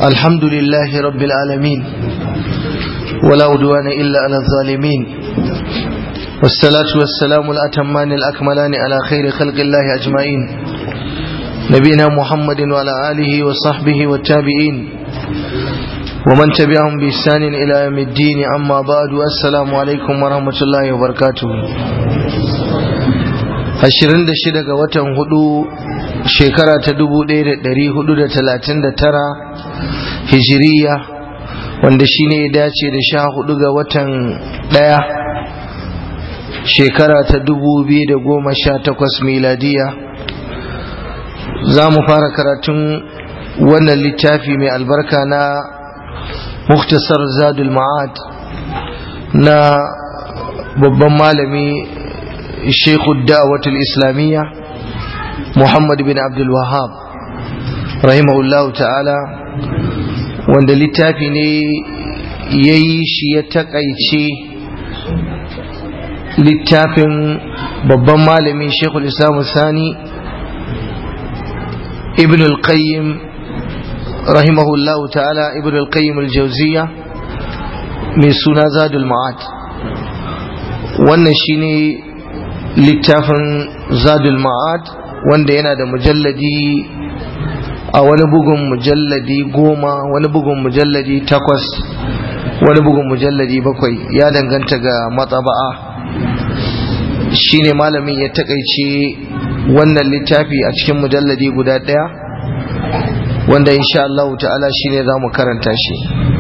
الحمد لله رب العالمين ولا عدوان إلا على الظالمين والصلاة والسلام الأتمان الأكملان على خير خلق الله أجمعين نبينا محمد وعلى آله وصحبه والتابعين ومن تبعهم بإحسان إلى يوم الدين أما بعد السلام عليكم ورحمة الله وبركاته ashirin da shida ga watan hudu shekara ta dubu ɗaya da ɗari hudu da talatin da tara hijiriya wanda shi ne ya dace da sha hudu ga watan ɗaya shekara ta dubu biyu da goma sha takwas miladiya za mu fara karatun wannan littafi mai albarka na muktasar zadul ma'ad na babban malami شيخ الدعوة الإسلامية محمد بن عبد الوهاب رحمه الله تعالى wanda littafi ne ya yi shi ya takaice littafin babban malami shekul islam sani ibn al-qayyim rahimahullahu ta'ala ibn al-qayyim al-jauziya mai suna zadul ma'ad wannan shine littafin zadul ma'ad wanda yana da mujalladi a wani bugun mujalladi goma wani bugun mujalladi takwas wani bugun mujalladi bakwai ya danganta ga matsaba'a shine malamin ya takaice wannan littafi a cikin mujalladi guda ɗaya wanda insha Allah ta'ala shine za mu karanta shi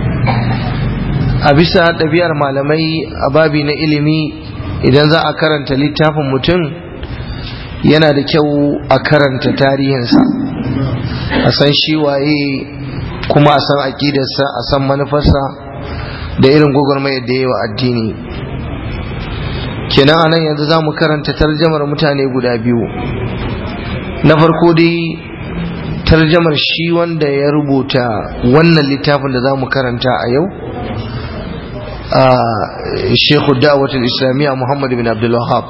a bisa ɗabi'ar malamai a babi na ilimi idan za a karanta littafin mutum yana da kyau a karanta tarihinsa a san shi waye kuma a san aƙidarsa a san manufarsa da irin gwagwarmayar da yawa addini kenan anan yanzu za mu karanta tarjamar mutane guda biyu na farko dai tarjamar shi wanda ya rubuta wannan littafin da za mu karanta a yau shekhu da'awatul islamiyya muhammad bin abdul wahab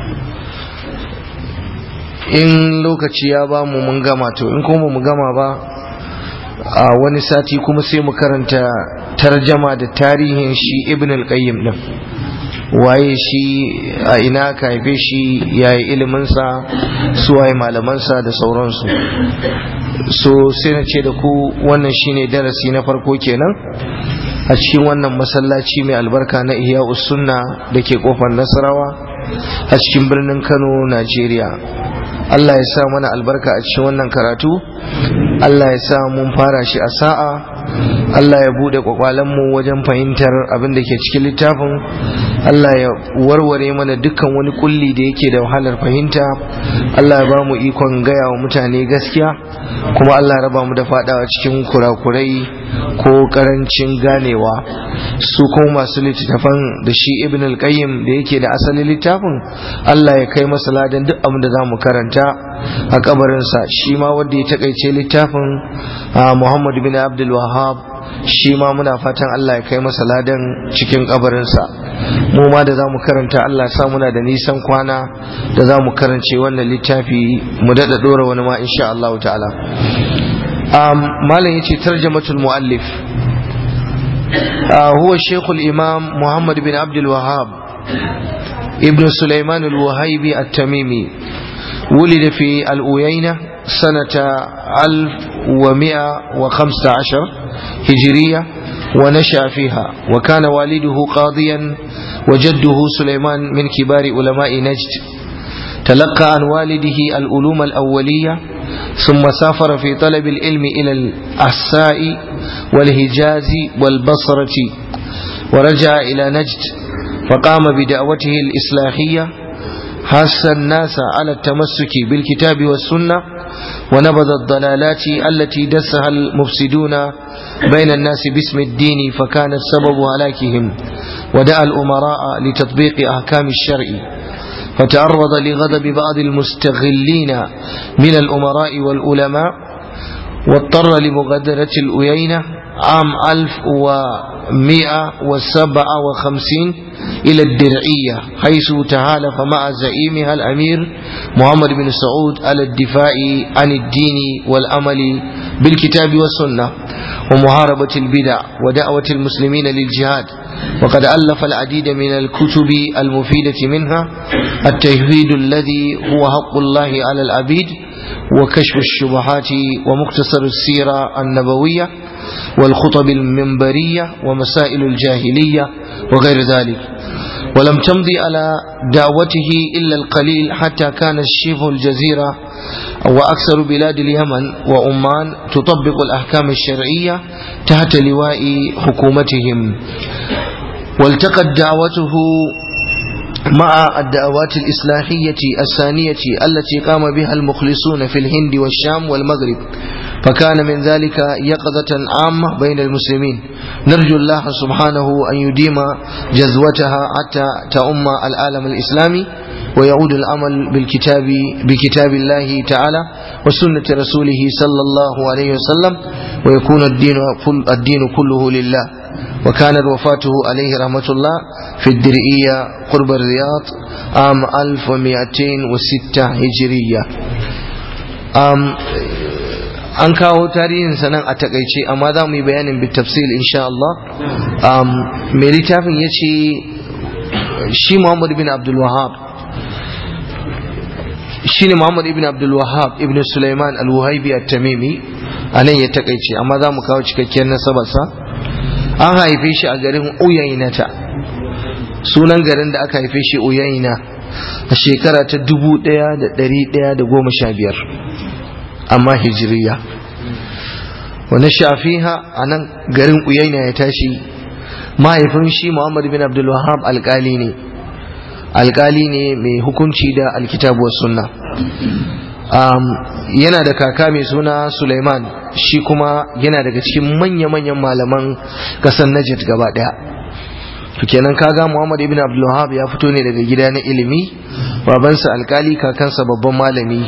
in lokaci ya ba mu mun gama to in kuma mu gama ba a wani sati kuma sai mu karanta tarjama da tarihin shi ibn al-qayyim din waye shi a ina ka haife shi yayi iliminsa su waye malamansa da sauransu so sai na ce da ku wannan shine darasi na farko kenan a cikin wannan masallaci mai albarka na iya sunna da ke kofar nasarawa a cikin birnin kano najeriya allah ya sa mana albarka a cikin wannan karatu allah ya sa mun fara shi a sa'a allah ya bude kwakwalenmu wajen fahimtar abin da ke cikin littafin allah ya warware mana dukkan wani kulli da yake da wahalar fahimta allah ya ba mu ikon gaya wa mutane gaskiya kuma allah ya raba mu da fadawa cikin kurakurai ko karancin ganewa su kuma masu littattafan da shi ibn al-qayyim da yake da asalin littafin Allah ya kai masa ladan duk abin da za mu karanta a kabarinsa shi ma wanda ya takaice littafin Muhammad bin Abdul Wahhab shi ma muna fatan Allah ya kai masa ladan cikin kabarinsa mu ma da za mu karanta Allah ya sa muna da nisan kwana da za mu karance wannan littafi mu daɗa ɗora wani ma insha Allah ta'ala malam yace tarjamatul muallif هو الشيخ الإمام محمد بن عبد الوهاب ابن سليمان الوهيبي التميمي ولد في الأوينة سنة 1115 هجرية ونشأ فيها وكان والده قاضيا وجده سليمان من كبار علماء نجد تلقى عن والده العلوم الأولية ثم سافر في طلب العلم إلى الأحساء والهجاز والبصرة ورجع إلى نجد فقام بدعوته الإصلاحية حث الناس على التمسك بالكتاب والسنة ونبذ الضلالات التي دسها المفسدون بين الناس باسم الدين فكانت سبب هلاكهم ودعا الأمراء لتطبيق أحكام الشرع فتعرض لغضب بعض المستغلين من الأمراء والعلماء واضطر لمغادرة الأيينة عام 1157 إلى الدرعية حيث تهالف مع زعيمها الأمير محمد بن سعود على الدفاع عن الدين والأمل بالكتاب والسنة ومحاربة البدع ودعوة المسلمين للجهاد وقد ألف العديد من الكتب المفيدة منها التوحيد الذي هو حق الله على العبيد وكشف الشبهات ومختصر السيرة النبوية والخطب المنبرية ومسائل الجاهلية وغير ذلك ولم تمضي على دعوته إلا القليل حتى كان شبه الجزيرة وأكثر بلاد اليمن وعمان تطبق الأحكام الشرعية تحت لواء حكومتهم والتقت دعوته مع الدعوات الإصلاحية الثانية التي قام بها المخلصون في الهند والشام والمغرب فكان من ذلك يقظة عامة بين المسلمين نرجو الله سبحانه أن يديم جذوتها حتى تؤم العالم الإسلامي ويعود الأمل بالكتاب بكتاب الله تعالى وسنة رسوله صلى الله عليه وسلم ويكون الدين الدين كله لله وكانت وفاته عليه رحمة الله في الدرئية قرب الرياض عام 1206 هجرية um, an kawo tarihin sanan a takaice amma za mu yi bayanin bitafsil insha Allah um, mai littafin ya ce shi Muhammad bin Abdul Wahab shi ne Muhammad ibn Abdul Wahab ibn Sulaiman al-Wahibi at-Tamimi a nan ya takaice amma za mu kawo cikakkiyar nasabarsa an haife shi a garin Uyainata sunan garin da aka haife shi Uyaina a shekara ta dubu ɗaya da ɗari ɗaya da goma sha biyar amma hijiriya wani shafiha a nan garin Uyaina ya tashi mahaifin shi Muhammad bin Abdul Wahab alkali ne alkali ne mai hukunci da alkitabu sunna um, yana da kaka mai suna Sulaiman shi kuma yana daga cikin manya-manyan malaman kasar Najd gaba daya to kenan kaga Muhammad ibn Abdul Wahhab ya fito ne daga gida na ilimi babansa alkali kakansa babban malami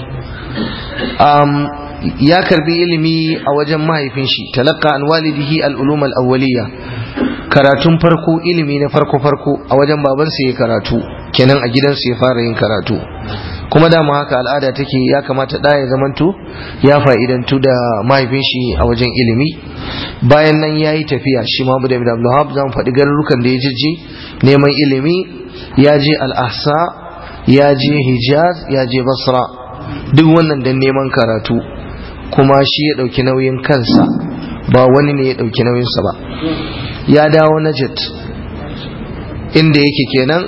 um, ya karbi ilimi a wajen mahaifin shi talaqqa an walidihi al-ulum al-awwaliyya karatun farko ilimi na farko farko a wajen babansa ya karatu kenan a gidansu ya fara yin karatu kuma dama haka al'ada take ya kamata da ya zamanto ya fa'idantu da mahaifin shi a wajen ilimi bayan nan ya yi tafiya shi Muhammad bin Abdulhab zan faɗi garurukan da ya jijji neman ilimi ya je al-ahsa ya je hijaz ya je basra duk wannan dan neman karatu kuma shi ya ɗauki nauyin kansa ba wani ne ya ɗauki nauyinsa ba ya dawo najat inda yake kenan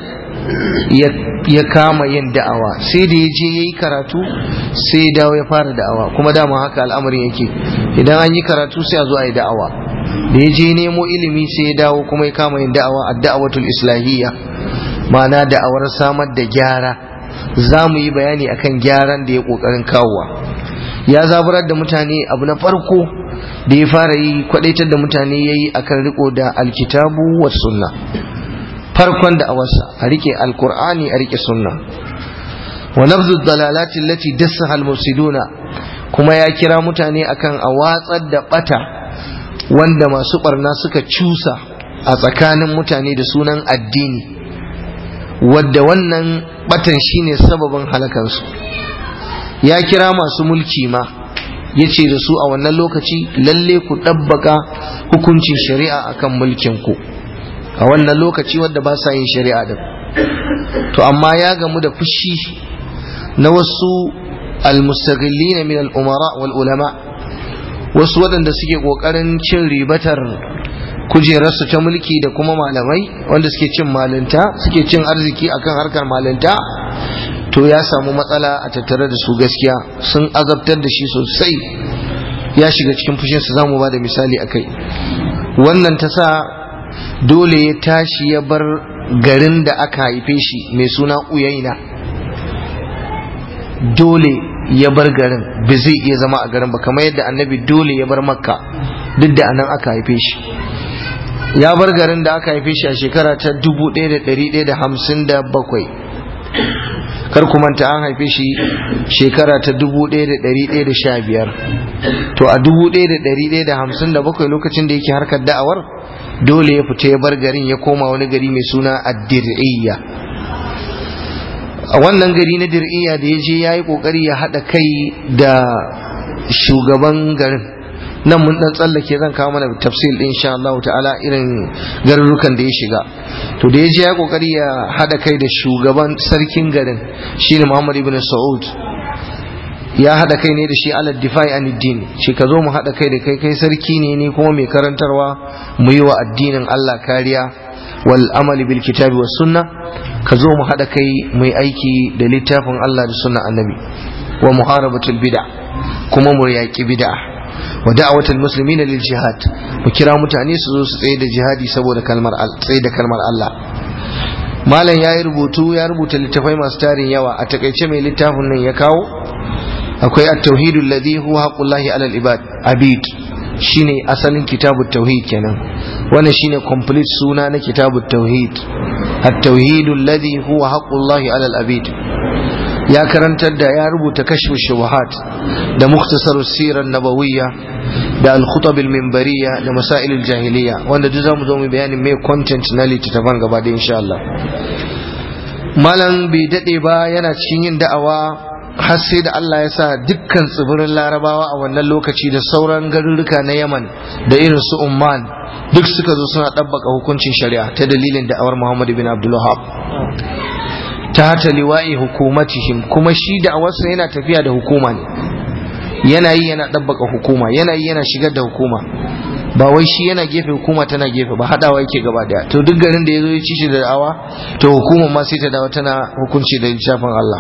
ya kama yin da'awa sai da ya je ya yi karatu sai ya dawo ya fara da'awa kuma dama haka al'amarin yake idan an yi karatu sai a zo a yi da'awa da ya je nemo ilimi sai ya dawo kuma ya kama yin da'awa a da'awatul islahiyya ma'ana da'awar samar da gyara za mu yi bayani akan gyaran da ya kokarin kawowa ya zaburar da mutane abu na farko da ya fara yi kwadaitar da mutane ya yi akan riko da alkitabu wa sunna farkon da awarsa a rike alkur'ani a rike sunna wa nabzu dalalati allati dassaha almufsiduna kuma ya kira mutane akan a watsar da bata wanda masu barna suka cusa a tsakanin mutane da sunan addini wadda wannan batan shine sababin halakansu ya kira masu mulki ma ya ce da su a wannan lokaci lalle ku ɗabbaka hukuncin shari'a akan mulkin ku a wannan lokaci wadda ba sa yin shari'a din to amma ya gamu da fushi na wasu almustaghillina min al-umara wal ulama wasu waɗanda suke ƙoƙarin cin ribatar kujerarsu ta mulki da kuma malamai wanda suke cin malinta suke cin arziki akan harkar malinta to ya samu matsala a tattare da su gaskiya sun azabtar da shi sosai ya shiga cikin fushinsa za mu ba da misali a kai wannan ta sa dole ya tashi ya bar garin da aka haife shi mai suna uyaina dole ya bar garin ba zai iya zama a garin ba kamar yadda annabi dole ya bar makka duk da anan aka haife shi ya bar garin da aka haife shi a shekara ta 1157 kar ku manta an haife shi shekara ta 1115 to a 1157 lokacin da yake harkar da'awar dole ya fita ya bar garin ya koma wani gari mai suna addir'iyya a wannan gari na dir'iyya da ya je ya yi kokari ya haɗa kai da shugaban garin nan mun dan tsallake zan kawo mana tafsir din insha Allah ta'ala irin garurukan da ya shiga to da ya je ya kokari ya hada kai da shugaban sarkin garin shine Muhammad ibn Saud ya hada kai ne da shi ala difai an din shi ka zo mu hada kai da kai kai sarki ne ni kuma mai karantarwa mu yi wa addinin Allah kariya wal amali bil kitabi was sunna ka zo mu hada kai mu aiki da littafin Allah da sunna annabi wa muharabatul bid'a kuma mu yaki bid'a wa da'awatul muslimin lil jihad mu kira mutane su zo su tsaye da jihadi saboda kalmar tsaye da kalmar Allah malam yayi rubutu ya rubuta littafai masu tarin yawa a takaice mai littafin nan ya kawo akwai at-tauhid alladhi huwa haqqullahi 'ala al-ibad abid shine asalin kitabut tauhid kenan wannan shine complete suna na kitabut tauhid at-tauhid alladhi huwa haqqullahi 'ala al-abid ya karantar da ya rubuta kashfu shubuhat da muktasar sirar nabawiyya da al-khutab al-minbariyya da masail al-jahiliyya wanda duk zamu zo mu bayanin me content na littattafan gaba da insha Allah malam bai dade ba yana cikin yin da'awa har sai da Allah ya sa dukkan tsibirin larabawa a wannan lokaci da sauran garuruka na Yaman da irin su Umman duk suka zo suna ɗabbaka hukuncin shari'a ta dalilin da'awar Muhammad bin Abdul Wahhab ta hata liwa'i hukumatihim kuma shi da awarsa yana tafiya da hukuma ne yana yi yana ɗabbaka hukuma yana yi yana shigar da hukuma ba wai shi yana gefe hukuma tana gefe ba haɗawa yake gaba daya to duk garin da ya zo ya ci shi da da'awa to hukumar ma sai ta dawo tana hukunci da littafin Allah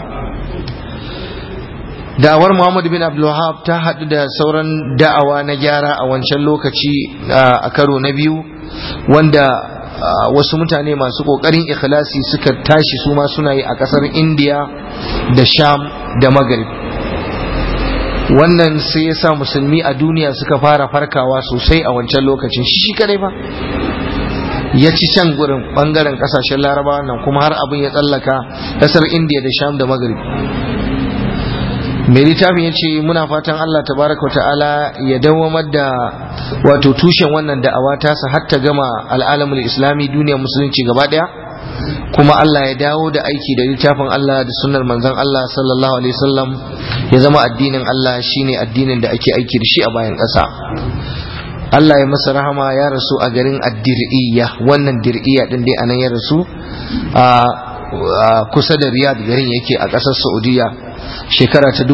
da'awar Muhammad bin Abdul Wahab ta haɗu da sauran da'awa na gyara a wancan lokaci a karo na biyu wanda wasu mutane masu kokarin ikhlasi suka tashi su ma suna yi a kasar indiya da sham da maghrib wannan sai ya sa musulmi a duniya suka fara farkawa sosai a wancan lokacin shi kadai ba ya ci can gurin bangaren kasashen larabawa nan kuma har abin ya tsallaka kasar indiya da sham da maghrib mai littafin ya ce muna fatan Allah tabaraka ta'ala ya dawamar da wato tushen wannan da'awa tasa har ta gama al'alamul islami duniyar musulunci gaba daya kuma Allah ya dawo da aiki da littafin Allah da sunnar manzon Allah sallallahu alaihi wasallam ya zama addinin Allah shine addinin da ake aiki da shi a bayan ƙasa Allah ya masa rahama ya rasu a garin ad-dir'iyya wannan dir'iyya din dai anan ya rasu a kusa da Riyadh garin yake a ƙasar Saudiya shekara ta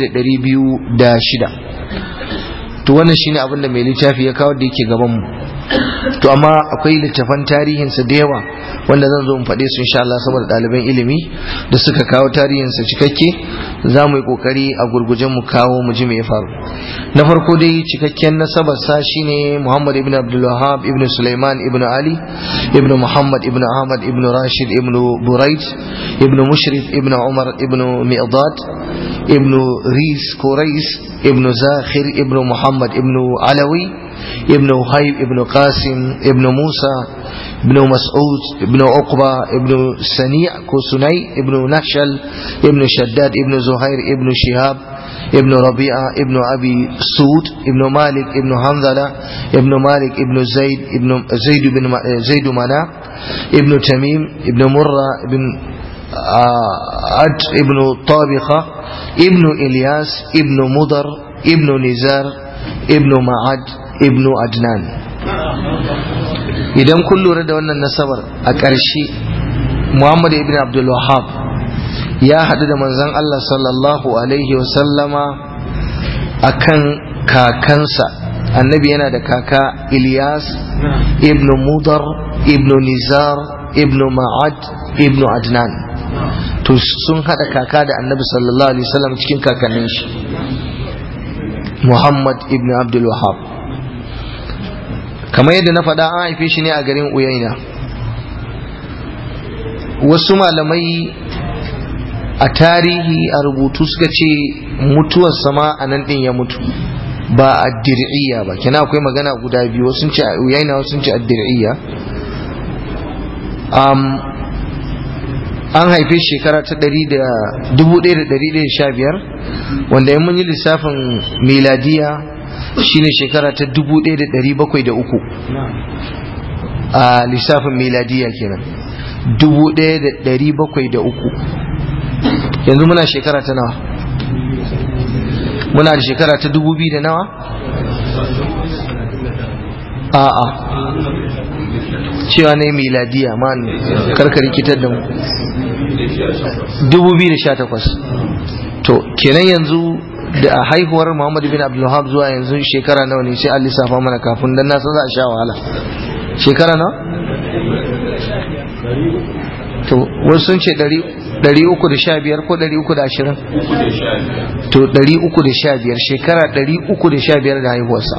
1206 to wannan shine abin da mai littafi ya kawo da yake gaban mu to amma akwai littafan tarihinsa da yawa wanda zan zo in faɗe su insha Allah saboda ɗaliban ilimi da suka kawo tarihinsa cikakke za mu yi ƙoƙari a gurgujen mu kawo mu ji me ya faru na farko dai cikakken nasabar sa shine Muhammad ibn Abdul Wahhab ibn Sulaiman ibn Ali ibn Muhammad ibn Ahmad ibn Rashid ibn Buraid ibn Mushrif ibn Umar ibn Mi'dad ibn Ris Quraish ibn Zakhir ibn Muhammad ibn Alawi ابن وهيب ابن قاسم ابن موسى ابن مسعود ابن عقبة ابن سنيع كوسني ابن نشل ابن شداد ابن زهير ابن شهاب ابن ربيعة ابن أبي سود ابن مالك ابن حنظلة ابن مالك ابن زيد ابن زيد بن زيد منا ابن تميم ابن مرة ابن عد ابن طابخة ابن إلياس ابن مضر ابن نزار ابن معد ibnu adnan idan kun lura da wannan nasabar a ƙarshe muhammad ibn abdul wahab ya haɗu da manzon allah sallallahu alaihi wasallama a kan kakansa annabi yana da kaka ilyas ibnu mudar ibnu nizar ibnu ma'ad ibnu adnan to sun haɗa kaka da annabi sallallahu alaihi wasallam cikin kakannin shi muhammad ibn abdul wahab kamar yadda na faɗa an haife shi ne a garin uyaina wasu malamai a tarihi a rubutu suka ce mutuwar sama a nan ɗin ya mutu ba a dir'iyya ba kina akwai magana guda biyu wasu ce a uyaina wasu ce a dir'iyya an haife shekara ta 1115 wanda in mun yi lissafin miladiya shine shekara ta 1703 a lissafin miladiya kenan 1703 yanzu muna shekara ta nawa muna da shekara ta 2000 da nawa a'a cewa ne miladiya man karka rikitar da mu 2018 to kenan yanzu da a haihuwar Muhammad bin Abdulwahab zuwa yanzu shekara nawa ne sai an lissafa mana kafin dan na san za a sha wahala shekara nawa to wasu sun ce 315 ko 320 to 315 shekara 315 da haihuwarsa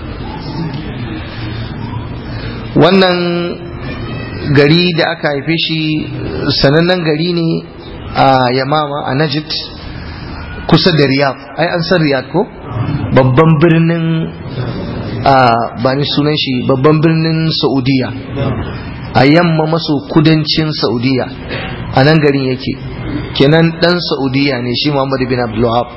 wannan gari da aka haife shi sanannen gari ne a yamama a najid kusa da riyadh ai an san riyadh ko babban birnin ba ni sunan shi babban birnin saudiya a yamma maso kudancin saudiya a nan garin yake kenan dan saudiya ne shi muhammadu bin abdullahab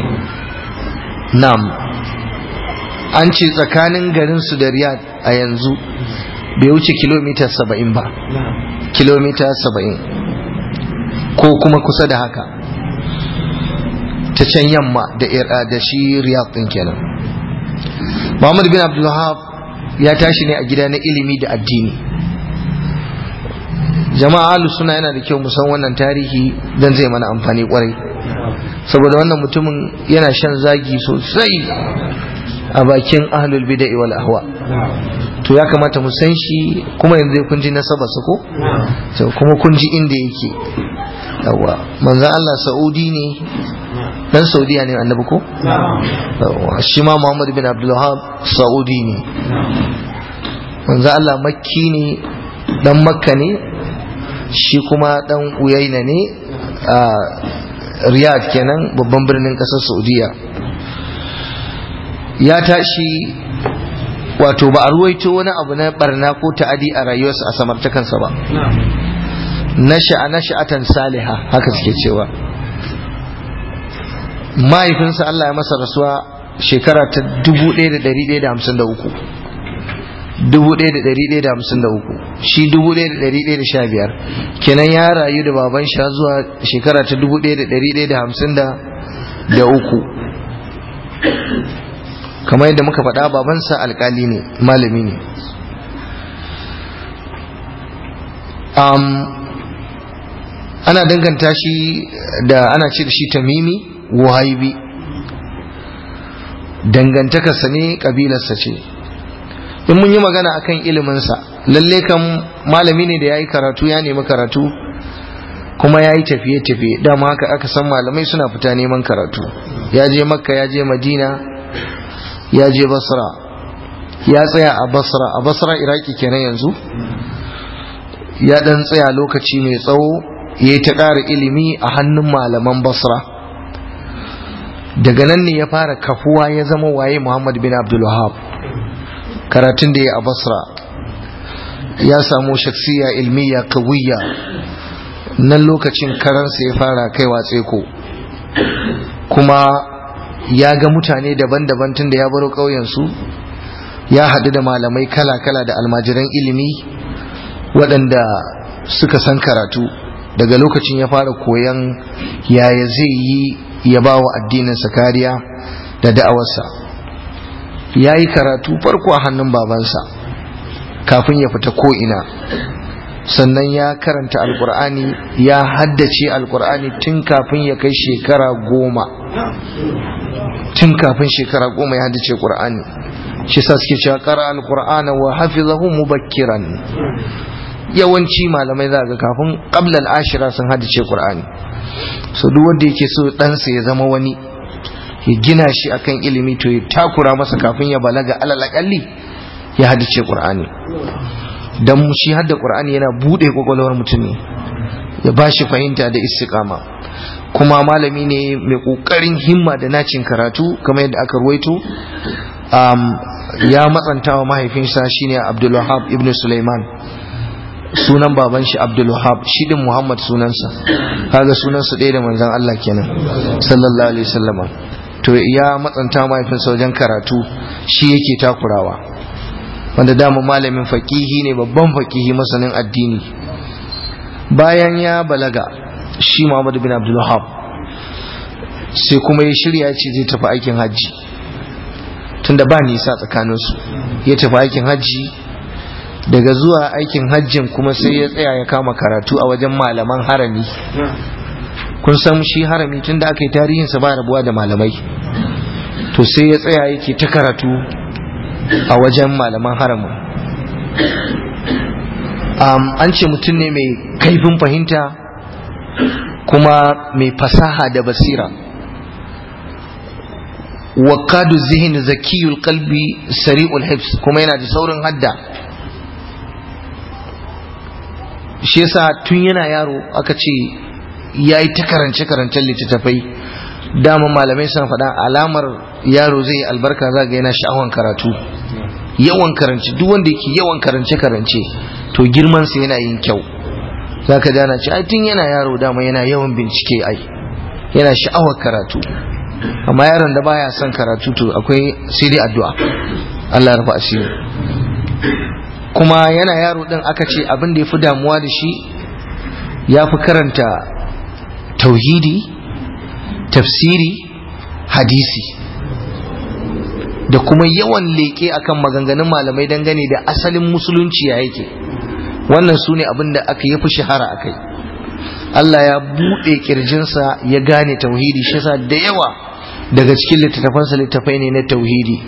nam an ce tsakanin garin su da riyadh a yanzu bai wuce kilomita saba'in ba kilomita saba'in ko kuma kusa da haka ta can yamma da shi riyadh din kenan muhammad bin abdullahab ya tashi ne a gida na ilimi da addini jama'a alu suna yana da kyau musan wannan tarihi don zai mana amfani kwarai saboda wannan mutumin yana shan zagi sosai a bakin ahlul bida'i wal ahwa to ya kamata mu san shi kuma yanzu kun ji nasabarsa ko to kuma kun ji inda yake yawa manzon Allah Saudi ne dan Saudiya ne annabi ko yawa shi ma Muhammad bin Abdul Wahhab Saudi ne manzon Allah Makki ne dan Makka ne shi kuma dan Uyaina ne a Riyadh kenan babban birnin kasar Saudiya ya tashi wato ba a ruwaito wani abu na barna ko ta'adi a rayuwarsa a samartakansa ba nasha'a nasha'atan saliha haka suke cewa mahaifinsa Allah ya masa rasuwa shekara ta 1153 1153 shi 1115 kenan ya rayu da baban shi zuwa shekara ta 1153 kamar yadda muka faɗa babansa alkali ne malami ne ana danganta shi da ana ce da shi tamimi wahaibi dangantakarsa ne ƙabilarsa ce in mun yi magana akan iliminsa lalle kan malami ne da ya yi karatu ya nemi karatu kuma ya yi tafiye-tafiye dama haka aka san malamai suna fita neman karatu ya je makka ya je madina ya je basra ya tsaya a basra a basra iraki kenan yanzu ya dan tsaya lokaci mai tsawo ya yi ta ƙara ilimi a hannun malaman basra daga nan ne ya fara kafuwa ya zama waye muhammad bin abdulwahab karatun da ya a basra ya samu shaksiya ilmiya kawiyya nan lokacin karansa ya fara kaiwa tseko kuma ya ga mutane daban-daban tun da ya baro ƙauyensu ya haɗu da malamai kala-kala da almajiran ilimi waɗanda suka san karatu daga lokacin ya fara koyan yaya zai yi ya ba wa addininsa kariya da da'awarsa ya yi karatu farko a hannun babansa kafin ya fita ko'ina sannan ya karanta alkur'ani ya haddace alkur'ani tun kafin ya kai shekara goma tun kafin shekara goma ya haddace qur'ani shi sa suke cewa qara alqur'ana wa hafizahu mubakkiran yawanci malamai za ga kafin qabla al-ashira sun haddace qur'ani so duk wanda yake so ɗansa ya zama wani ya gina shi akan ilimi to ya takura masa kafin ya balaga alal akalli ya haddace qur'ani dan shi hadda qur'ani yana bude kwakwalwar mutum ne ya bashi fahimta da istiqama kuma malami ne mai kokarin himma da nacin karatu kamar yadda aka ruwaito um, ya matsanta wa mahaifinsa shine Abdul Wahab ibn Sulaiman sunan baban shi Abdul Wahab shi din Muhammad sunansa kaga sunansa ɗaya da manzon Allah kenan sallallahu alaihi wasallama to ya matsanta mahaifinsa wajen karatu shi yake takurawa wanda dama malamin fakihi ne babban fakihi masanin addini bayan ya balaga shi Muhammad bin Abdul Wahab sai kuma ya shirya ce zai tafi aikin hajji tunda ba nisa tsakaninsu ya tafi aikin hajji daga zuwa aikin hajjin kuma sai ya tsaya ya kama karatu a wajen malaman harami kun san shi harami tunda aka yi tarihinsa ba rabuwa da malamai to sai ya tsaya yake ta karatu a wajen malaman haramin an ce mutum ne mai kaifin fahimta kuma mai fasaha da basira وقاد الذهن زكي القلب سريع الحفظ kuma yana da saurin hadda shi yasa tun yana yaro aka ce yayi ta karance karancen littattafai dama malamai sun faɗa alamar yaro zai albarka zaga yana sha'awan karatu yawan karance duk wanda yake yawan karance karance to girman sa yana yin kyau zaka dana ce ai tun yana yaro dama yana yawan bincike ai yana sha'awar karatu amma yaron da baya son karatu to akwai sai dai addu'a Allah ya rufa asiri kuma yana yaro din aka ce abin da yafi damuwa da shi ya fi karanta tauhidi tafsiri hadisi da kuma yawan leƙe akan maganganun malamai dangane da asalin musulunci ya yake wannan su ne abin da aka yafi shahara a kai Allah ya buɗe ƙirjinsa ya gane tauhidi shi yasa da yawa daga cikin littattafansa littafai ne na tauhidi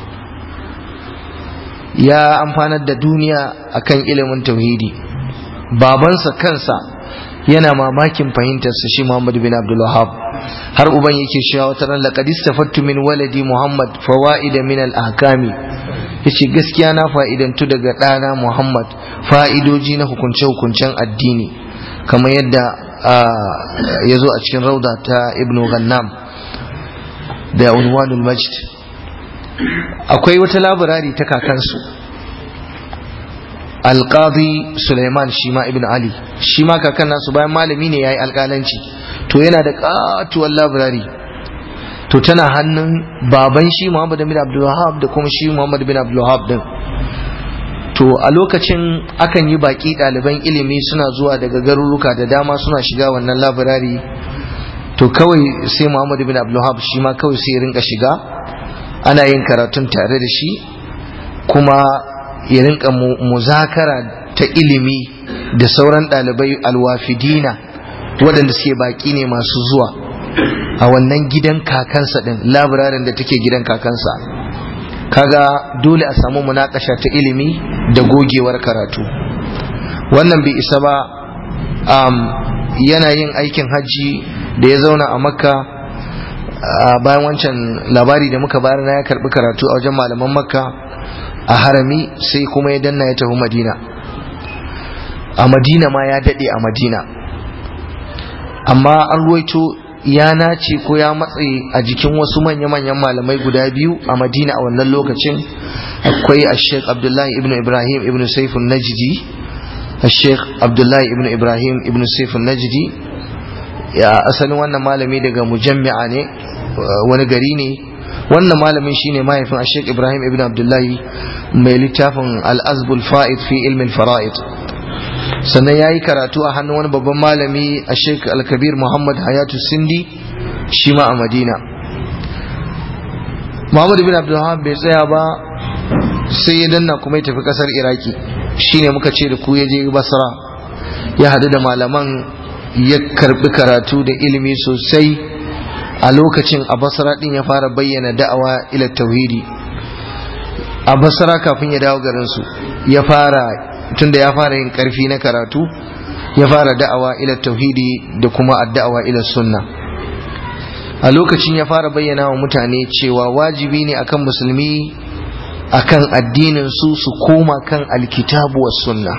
ya amfanar da duniya akan ilimin tauhidi babansa kansa yana mamakin fahimtarsa shi Muhammad bin Abdul Wahhab har uban yake cewa wata ran laqad istafattu min waladi Muhammad fawaida min al-ahkami yace gaskiya na fa'idantu daga ɗana Muhammad fa'idoji na hukunce-hukuncen addini kamar yadda ya zo a cikin rauda ta Ibn Ghannam da unwanul majd akwai wata labarari ta kakansu alqadi Suleiman shima ibn Ali shima kakan nasu bayan malami ne yayi alƙalanci to yana da katuwar labarari to tana hannun baban shi Muhammad bin Abdul Wahhab da kuma shi Muhammad bin Abdul Wahhab din to a lokacin akan yi baki ɗaliban ilimi suna zuwa daga garuruka da dama suna shiga wannan labarari to kawai sai Muhammad bin Abdul Wahhab shi ma kawai sai ya rinka shiga ana yin karatun tare da shi kuma ya rinka muzakara ta ilimi da sauran ɗalibai alwafidina waɗanda suke baƙi ne masu zuwa a wannan gidan kakansa ɗin labirarin da take gidan kakansa kaga dole a samu munakasha ta ilimi da gogewar karatu wannan bai isa ba um, yana yin aikin hajji da ya zauna a makka bayan wancan labari da muka bayar na ya karbi karatu a wajen malaman makka a harami sai kuma ya danna ya tafi madina a madina ma ya dade a madina amma an ruwaito ya nace ko ya matse a jikin wasu manya-manyan malamai guda biyu a madina a wannan lokacin akwai a sheikh abdullahi ibn ibrahim ibn saifun najidi a sheikh abdullahi ibn ibrahim ibn saifun najidi ya asalin wannan malami daga mujammi'a ne wani gari ne wannan malamin shine mahaifin a sheikh ibrahim ibn abdullahi mai littafin al-azbul fa'id fi ilmin fara'id sannan ya yi karatu a hannun wani babban malami a sheik alkabir muhammad hayatu sindi shi ma a madina muhammad bin abdullahi bai tsaya ba sai ya danna kuma ya tafi kasar iraki shine muka ce da ku ya je basra ya hadu da malaman ya karbi karatu da ilimi sosai a lokacin a basra din ya fara bayyana da'awa ila tauhidi a basra kafin ya dawo garinsu ya fara tunda ya fara yin karfi na karatu ya fara da'awa ila tauhidi da kuma addawa ila sunna a lokacin ya fara bayyana wa mutane cewa wajibi ne akan musulmi akan addinin su su koma kan alkitabu was sunna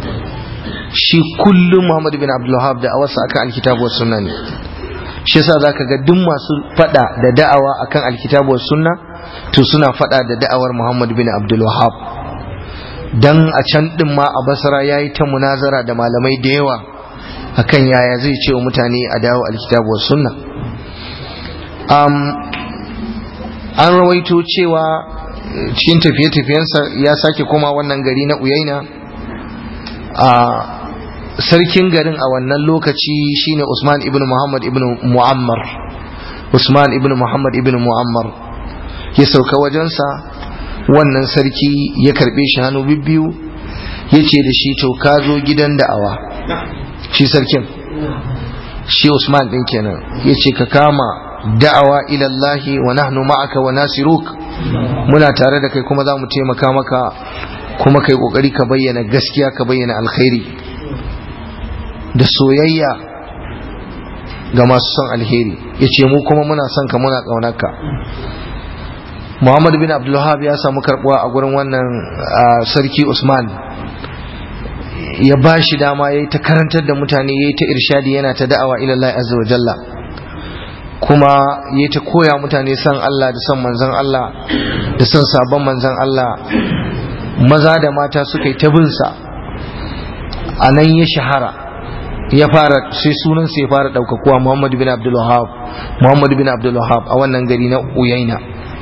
shi kullum Muhammad bin Abdul Wahhab da awarsa akan alkitabu was sunna ne shi yasa zaka ga duk masu fada da da'awa akan alkitabu was sunna to suna fada da da'awar Muhammad bin Abdul Wahhab dan a can din ma a basra ya yi ta munazara da malamai da yawa akan yaya zai ce wa mutane a dawo alkitabu wa sunna an rawaito cewa cikin tafiye-tafiyensa ya sake koma wannan gari na uyaina a sarkin garin a wannan lokaci shine usman ibn muhammad ibn mu'ammar usman ibn muhammad ibn mu'ammar ya sauka wajensa wannan sarki ya karbe shi hannu bibbiyu ya ce da shi to ka zo gidan da'awa shi sarkin shi usman din kenan ya ce ka kama da'awa ilallahi wa nahnu ma'aka wa nasiruk muna tare da kai kuma za mu taimaka maka kuma kai kokari ka bayyana gaskiya ka bayyana alkhairi da soyayya ga masu son alheri ya ce mu kuma muna son ka muna ƙaunarka muhammad bin abdullahab ya samu karbuwa a gurin wannan sarki usman ya ba shi dama ya yi ta karantar da mutane ya yi ta irshadi yana ta da'awa ilallah azza wa jalla kuma ya yi ta koya mutane son Allah da son manzan Allah da son sabon manzan Allah maza da mata suka yi ta binsa a nan ya shahara ya fara sai sunansa ya fara ɗaukakuwa Muhammad bin Abdul Wahab Muhammad bin Abdul Wahab a wannan gari na Uyaina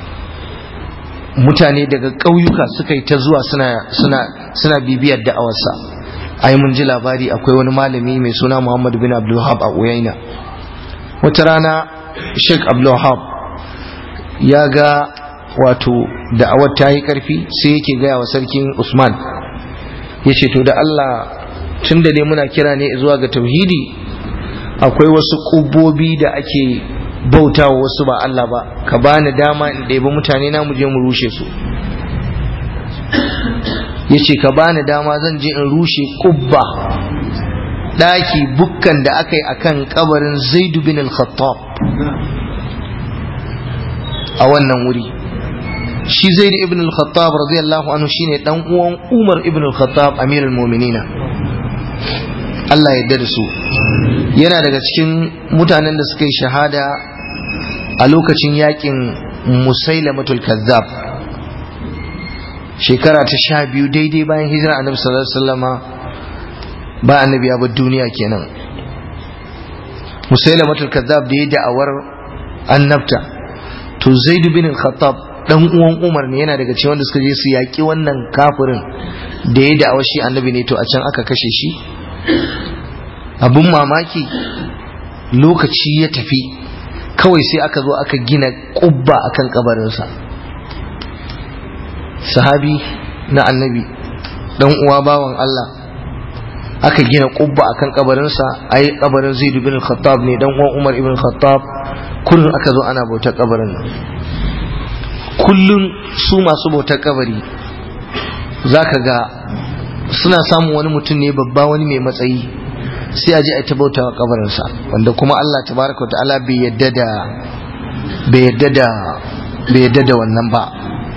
mutane daga ƙauyuka suka yi ta zuwa suna suna suna bibiyar da'awarsa ai mun ji labari akwai wani malami mai suna Muhammad bin Abdul Wahab a Uyaina wata rana Sheikh Abdul Wahab ya ga wato da'awar ta yi ƙarfi sai yake gaya wa sarkin Usman ya ce to da Allah tun da ne muna kira ne zuwa ga tauhidi akwai wasu ƙubobi da ake bauta wa wasu ba Allah ba ka bani dama in ɗebi mutane na mu je mu rushe su ya ce ka bani dama zan je in rushe ƙubba ɗaki bukkan da aka yi a kan ƙabarin zaidu bin al-khattab a wannan wuri shi zaidu ibn al-khattab radiyallahu anhu shine dan uwan umar ibn al-khattab amirul mu'minina Allah ya yarda da su yana daga cikin mutanen da suka yi shahada a lokacin yakin musailamatul kazzab shekara ta sha biyu daidai bayan hijira annabi sallallahu alaihi wasallama ba annabi ya bar duniya kenan musailamatul kazzab da ya da'awar annabta to zaid bin khattab dan uwan umar ne yana daga cikin wanda suka je su yaki wannan kafirin da ya da'awar shi annabi ne to a can aka kashe shi abun mamaki lokaci ya tafi kawai sai aka zo aka gina kubba akan kabarinsa sahabi na annabi dan uwa bawan Allah aka gina kubba akan kabarinsa ai kabarin Zaid bin Khattab ne dan uwan Umar ibn Khattab kullun aka zo ana bautar kabarin nan kullun su masu bautar kabari zaka ga suna samun wani mutum ne babba wani mai matsayi sai a je a ta bauta wa kabarinsa wanda kuma Allah tabaraka wa ta'ala bai yadda da bai yadda da bai yadda da wannan ba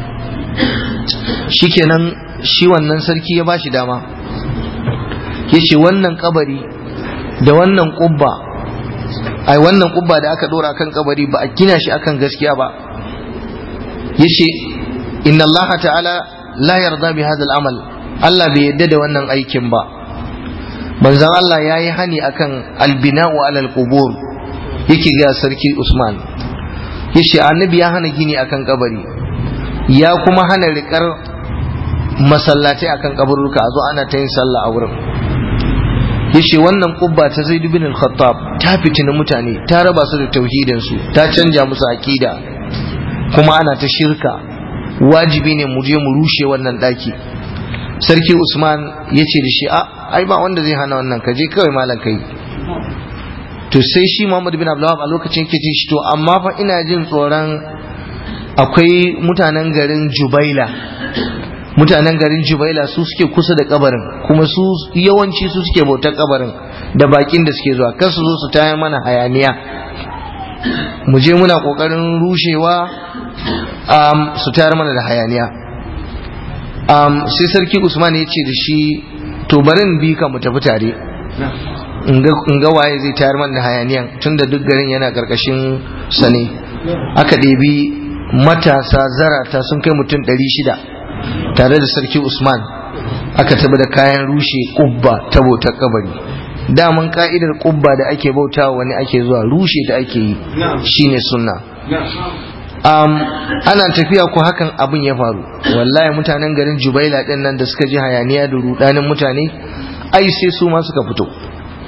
shikenan shi wannan sarki ya bashi dama yace wannan kabari da wannan kubba ai wannan kubba da aka dora kan kabari ba a gina shi akan gaskiya ba yace inna Allah ta'ala la yarda bi hadha al-amal Allah bai yadda da wannan aikin ba manzon Allah ya yi hani akan albina'u alal qubur yake ga sarki Usman yace annabi ya hana gini akan kabari ya kuma hana rikar masallatai akan kaburruka a zo ana ta yin sallah a wurin yace wannan kubba ta Zaid bin al-Khattab ta fitina mutane ta raba su da tauhidin su ta canja musu akida kuma ana ta shirka wajibi ne mu je mu rushe wannan daki sarki usman ya ce da shi a ai ba wanda zai hana wannan ka je kawai malam kai to sai shi muhammad bin abdullahi a lokacin yake ce shi to amma fa ina jin tsoron akwai mutanen garin jubaila mutanen garin jubaila su suke kusa da kabarin kuma su yawanci su suke bautar kabarin da bakin da suke zuwa kar su zo su tayar mana hayaniya mu je muna kokarin rushewa su tayar mana da hayaniya um, sai sarki usman ya ce da shi to barin bi ka mu tafi tare in ga waye zai tayar man da hayaniyan tunda duk garin yana karkashin sa ne aka ɗebi matasa zarata sun kai mutum ɗari shida tare da sarki usman aka tabi da kayan rushe ƙubba ta bautar kabari daman ka'idar ƙubba da ake bauta wani ake zuwa rushe ta ake yi shine sunna um, ana tafiya ko hakan abin ya faru wallahi mutanen garin jubaila din nan da suka ji hayaniya da rudanin mutane ai sai su ma suka fito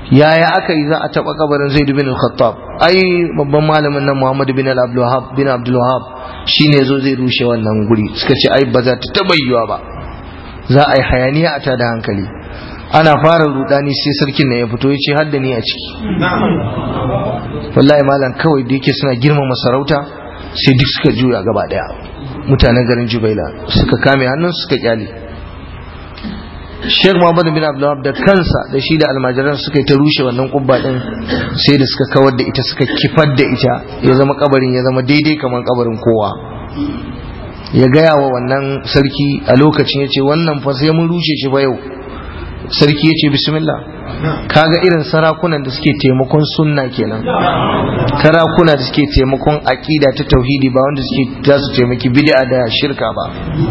yaya aka yi za a taɓa kabarin zaid bin al-khattab ai babban malamin nan muhammad bin al-abdulwahab bin abdulwahab shine zo zai rushe wannan guri suka ce ai ba za ta taɓa yiwa ba za a yi hayaniya a tada hankali ana fara rudani sai sarkin nan ya fito ya ce har da ni a ciki wallahi malam kawai da yake suna girmama sarauta sai duk suka juya gaba daya mutanen garin jubaila suka kame hannun suka kyale Sheikh Muhammad bin Abdullah da kansa da shi da almajiran suka yi ta rushe wannan kubba din sai da suka kawar da ita suka kifar da ita ya zama kabarin ya zama daidai kamar kabarin kowa ya gaya wa wannan sarki a lokacin ya ce wannan fa sai mun rushe shi ba yau sarki ya ce bismillah kaga irin sarakunan da suke taimakon sunna kenan sarakuna da suke taimakon aqida ta tauhidi ba wanda suke za su taimaki bid'a da shirka ba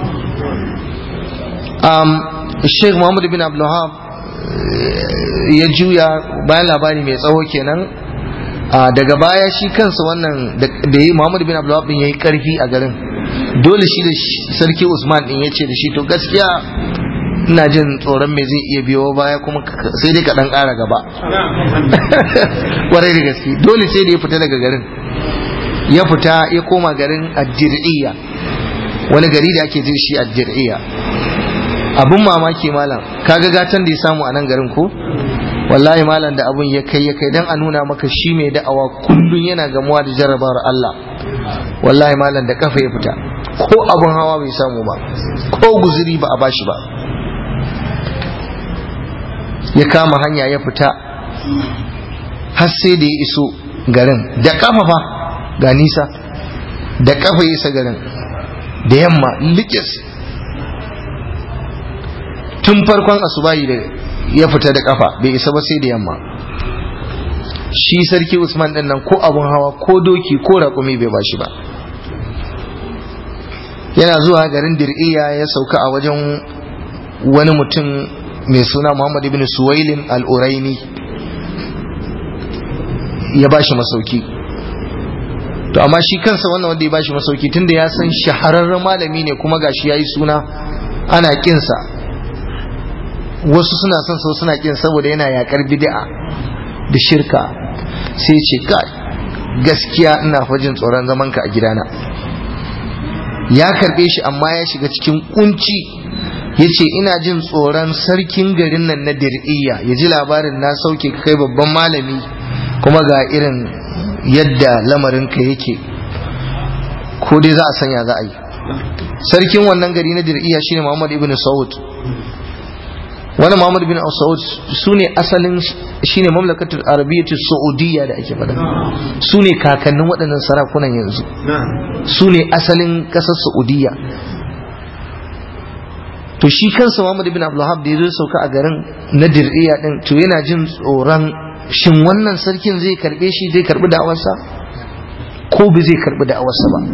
um, Sheikh Muhammad bin Abdulhab ya juya bayan labari mai tsawo kenan daga baya shi kansa wannan da yi Muhammad bin Abdulhab din yayi karfi a garin dole shi da sarki Usman din ya ce da shi to gaskiya ina jin tsoron me zai iya biyo baya kuma sai dai ka dan ƙara gaba kwarai da gaske dole sai da ya fita daga garin ya fita ya koma garin addir'iyya wani gari da ake jin shi addir'iyya abun mamaki malam kaga gatan da ya samu a nan garin ko wallahi malam da abun ya kai ya kai dan a nuna maka shi mai da'awa kullun yana gamuwa da jarrabawar Allah wallahi malam da kafa ya fita ko abun hawa bai samu ba ko guzuri ba a bashi ba ya kama hanya ya fita har sai da ya iso garin da kafa fa ga nisa da kafa ya isa garin da yamma likis tun farkon asubahi da ya fita da kafa bai isa ba sai da yamma shi sarki usman din nan ko abun hawa ko doki ko raƙumi bai bashi ba yana zuwa garin dir'iya ya sauka a wajen wani mutum mai suna Muhammad ibn Suwailin al-Uraini ya bashi masauki to amma shi kansa wannan wanda ya bashi masauki tunda ya san shahararren malami ne kuma gashi yayi suna ana kinsa wasu suna son sau suna kin saboda yana yakar bid'a da shirka sai ce kai gaskiya ina fajin tsoron zaman ka a gidana ya karbe shi amma ya shiga cikin kunci ya ce ina jin tsoron sarkin garin nan na dir'iyya ya ji labarin na sauke kai babban malami kuma ga irin yadda lamarinka yake ko dai za a sanya za a yi sarkin wannan gari na dir'iyya shine muhammad ibn saud wani muhammad ibn saud su ne asalin shine mamlakatul arabiyyatul saudiyya da ake faɗa su ne kakannin waɗannan sarakunan yanzu su ne asalin ƙasar saudiyya to shi kansa Muhammad ibn Abdulhab da ya zo sauka a garin na dir'iya din to yana jin tsoron shin wannan sarkin zai karbe shi zai karbi da'awarsa ko bai zai karbi da'awarsa ba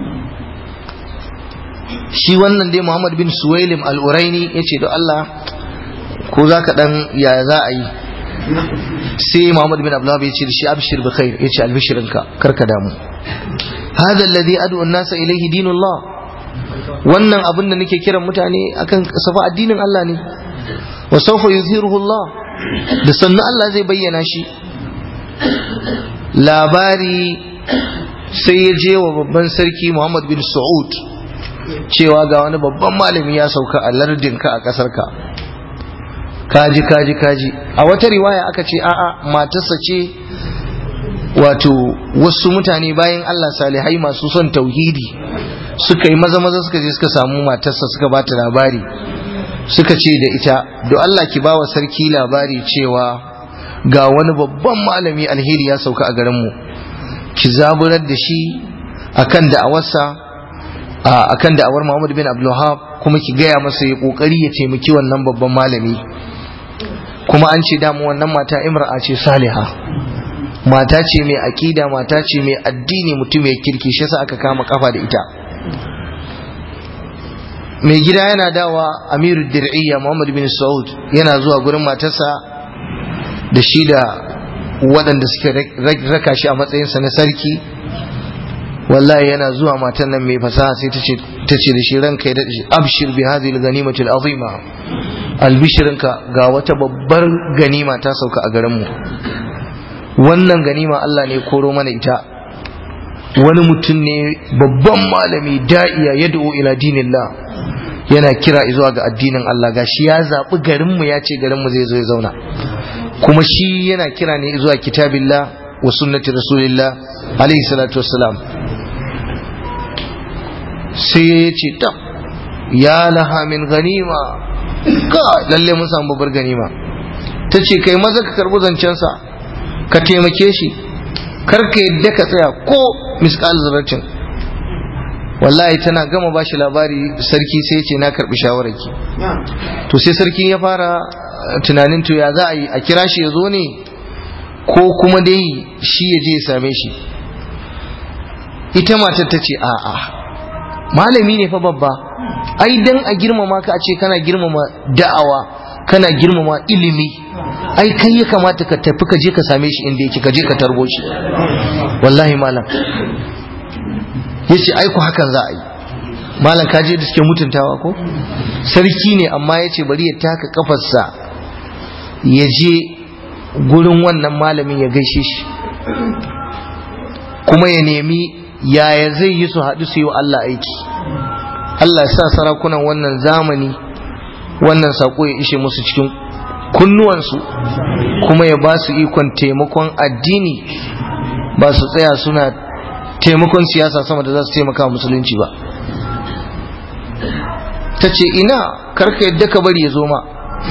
shi wannan dai Muhammad bin Suwailim al-Uraini yace da Allah ko zaka dan ya za a yi sai Muhammad bin Abdulhab yace da shi abshir bi khair yace albishirinka karka damu hada alladhi ad'u an-nasa ilayhi dinullah wannan abin da nake kiran mutane akan safa addinin Allah ne wa sawfa yuzhiruhu Allah da sannan Allah zai bayyana shi labari sai ya je wa babban sarki Muhammad bin Saud cewa ga wani babban malami ya sauka a lardinka a ƙasarka kaji kaji kaji a wata riwaya aka ce a'a matarsa ce wato wasu mutane bayan Allah salihai masu son tauhidi suka yi maza maza suka je suka samu matarsa suka ba ta labari suka ce da ita do Allah ki ba wa sarki labari cewa ga wani babban malami alheri ya sauka a garinmu ki zaburar da shi akan da'awarsa akan da'awar Muhammad bin Abdulwahab kuma ki gaya masa ya kokari ya taimaki wannan babban malami kuma an ce damu wannan mata imra'a ce saliha mata ce mai aƙida mata ce mai addini mutum mai kirki shi yasa aka kama kafa da ita mai gida yana dawa amiru dir'iyya muhammad bin saud yana zuwa gurin matarsa da shi da waɗanda suke raka shi a matsayinsa na sarki wallahi yana zuwa matan nan mai fasaha sai ta ce da shi ranka ya daɗe abshir bi hadhihi al-ghanimati al-azima albishirinka ga wata babbar ganima ta sauka a garinmu wannan ganima Allah ne koro mana ita wani mutum ne babban malami da'iya ya da'o ila dinillah yana kira zuwa ga addinin Allah gashi ya zaɓi garinmu ya ce garinmu zai zo ya zauna kuma shi yana kira ne zuwa kitabillah wa sunnati rasulillah alaihi salatu wassalam sai ya ce ta ya laha min ganima ka lalle mun samu babbar ganima ta ce kai maza ka karbi zancensa ka taimake shi kar ka yadda ka tsaya ko miskal zarratin wallahi tana gama ba shi labari sarki sai ya ce na karbi shawararki to sai sarki ya fara tunanin to ya za a yi a kira shi ya zo ne ko kuma dai shi ya je ya same shi ita matar ta ce a'a malami ne fa babba ai dan a girmama ka a ce kana girmama da'awa kana girmama ilimi ai kai ya kamata ka tafi ka je ka same shi inda yake ka je ka tarbo shi wallahi malam yace ai ku hakan za a yi malam ka je da suke mutuntawa ko sarki ne amma yace bari ya taka kafarsa ya je gurin wannan malamin ya gaishe shi kuma ya nemi yaya zai yi su haɗu su yi wa Allah aiki Allah sa sarakunan wannan zamani wannan saƙo ya ishe musu cikin kunnuwansu kuma ya ba su ikon taimakon addini ba su tsaya suna taimakon siyasa sama da za su taimaka musulunci ba ta ce ina karka yadda ka bari ya zo ma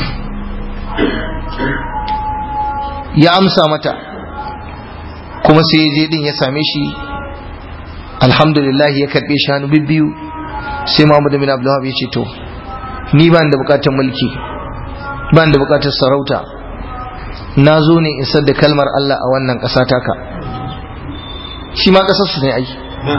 ya amsa mata kuma sai ya je din ya same shi alhamdulillah ya karbe shi hannu bibbiyu sai Muhammad bin Abdullah ya ce to ni ba da bukatar mulki ba da bukatar sarauta na zo ne isar da kalmar Allah a wannan ƙasa taka shi ma ƙasar su ne ai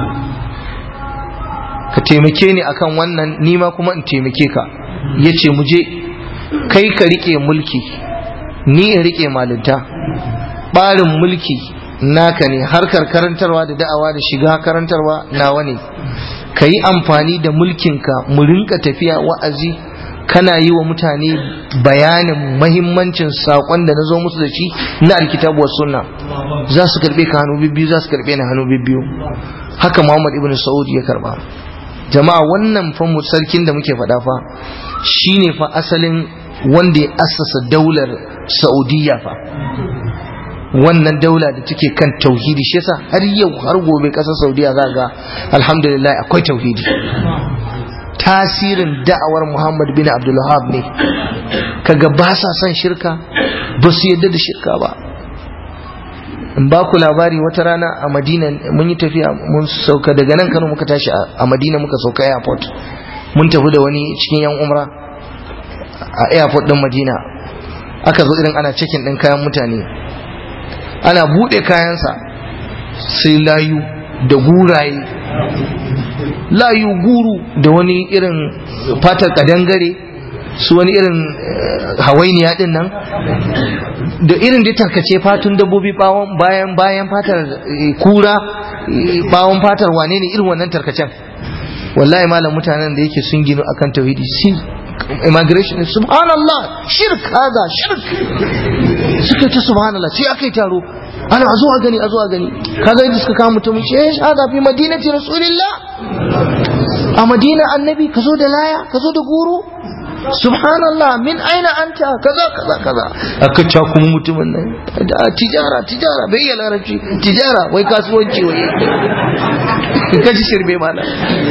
ka taimake ni akan wannan ni ma kuma in taimake ka yace mu je kai ka rike mulki ni in rike malinta ɓarin mulki naka ne harkar karantarwa da da'awa da shiga karantarwa nawa ne ka yi amfani da mulkinka mu rinka tafiya wa'azi kana yi wa mutane bayanin mahimmancin saƙon da na zo musu da shi na alkitabu sunna za su karɓe ka hannu bibbiyu za su karɓe ni hannu bibbiyu haka muhammad ibn sa'ud ya karɓa jama'a wannan fa sarkin da muke faɗa fa shine fa asalin wanda ya assasa daular saudiya fa wannan daula da take kan tauhidi shi yasa har yau har gobe kasar saudiya za ga alhamdulillah akwai tauhidi tasirin da'awar muhammad bin abdulwahab ne kaga ba sa son shirka ba su yadda da shirka ba in ba ku labari wata rana a madina mun yi tafiya mun sauka daga nan kano muka tashi a madina muka sauka airport mun tafi da wani cikin yan umra a airport din madina aka zo irin ana cikin din kayan mutane ana buɗe kayansa sai layu da guraye layu guru da wani irin fatar kadangare su wani irin hawainiya din nan da irin da tarkace fatun dabbobi bawon bayan bayan fatar kura bawon fatar wane ne irin wannan tarkacen wallahi malam mutanen da yake sun gino akan tauhidi sin immigration subhanallah shirk haza shirk suka ta subhanallah sai aka yi taro ana a zo a gani a zo a gani kaga yadda suka kama mutum ce eh hada fi madinati rasulillah a madina annabi ka zo da laya ka zo da guru subhanallah min aina anta kaza kaza kaza aka ca kuma mutumin nan da tijara tijara bai yi larabci tijara wai kasuwanci wai ka ji shirbe mana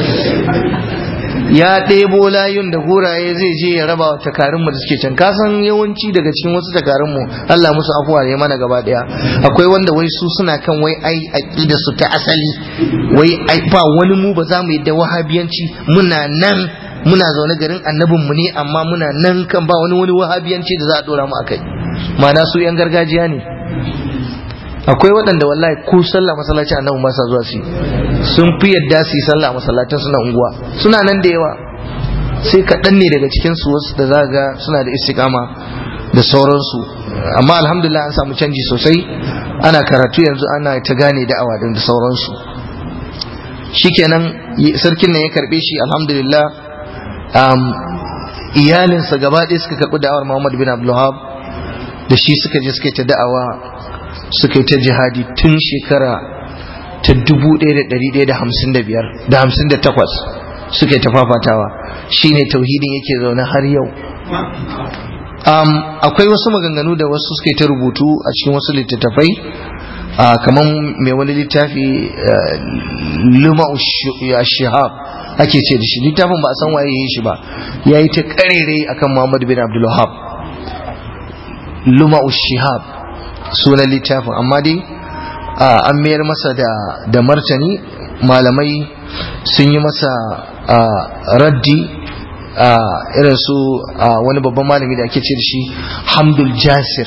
ya ɗebo layun da huraye zai je ya raba wa takarunmu da suke can kasan yawanci daga cikin wasu takarunmu Allah musu afuwa ya mana gaba ɗaya akwai wanda wai su suna kan wai ai aqida su ta asali wai ai ba wani mu ba za mu yi da wahabiyanci muna nan muna zaune garin annabin mu ne amma muna nan kan ba wani wani wahabiyanci da za a dora mu akai ma'ana su yan gargajiya ne akwai waɗanda wallahi ko sallah masallaci annabi ba sa zuwa su sun fi yadda su yi sallah masallatan suna unguwa suna nan da yawa sai kaɗan ne daga cikin su wasu da za ga suna da istiqama da sauransu amma alhamdulillah an samu canji sosai ana karatu yanzu ana ta gane da'awa din da sauransu shikenan sarkin nan ya karbe shi alhamdulillah iyalinsa gaba ɗaya suka karɓi da'awar Muhammad bin Abdulwahab da shi suka je suka yi ta da'awa suka yi ta jihadi tun shekara ta 1155 da 58 suka yi ta fafatawa shine tauhidin yake zaune har yau um, akwai wasu maganganu da wasu suka yi ta rubutu a cikin wasu littattafai uh, kamar mai wani littafi uh, luma shihab ake ce da shi littafin ba a san waye yi shi ba ya yi ta karere akan muhammad bin abdulwahab luma shihab sunan littafin amma dai uh, an mayar masa da, da martani malamai sun yi masa raddi irin su wani babban malami da ake ce da shi hamdul jasir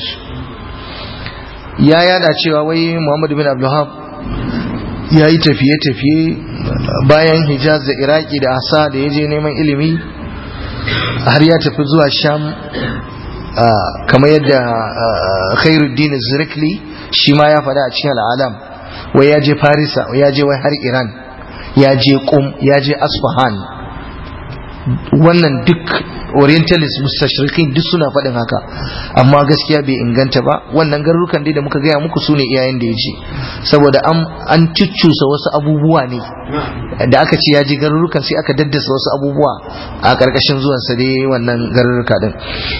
ya yada cewa wai muhammad bin abdullahab ya yi tafiye-tafiye bayan hijaz da iraki da asa da ya je neman ilimi har ya tafi zuwa sham kamar yadda khairuddin zirikli shi ma ya faɗa a cikin al'alam wai ya je farisa ya je wai har iran ya je kum ya je asfahan wannan duk orientalist mustashrikin duk suna faɗin haka amma gaskiya bai inganta ba wannan garurukan dai da muka gaya muku su ne iyayen da ya ce saboda an cuccusa wasu abubuwa ne da aka ce ya je garurukan sai aka daddasa wasu abubuwa a ƙarƙashin zuwansa dai wannan garuruka din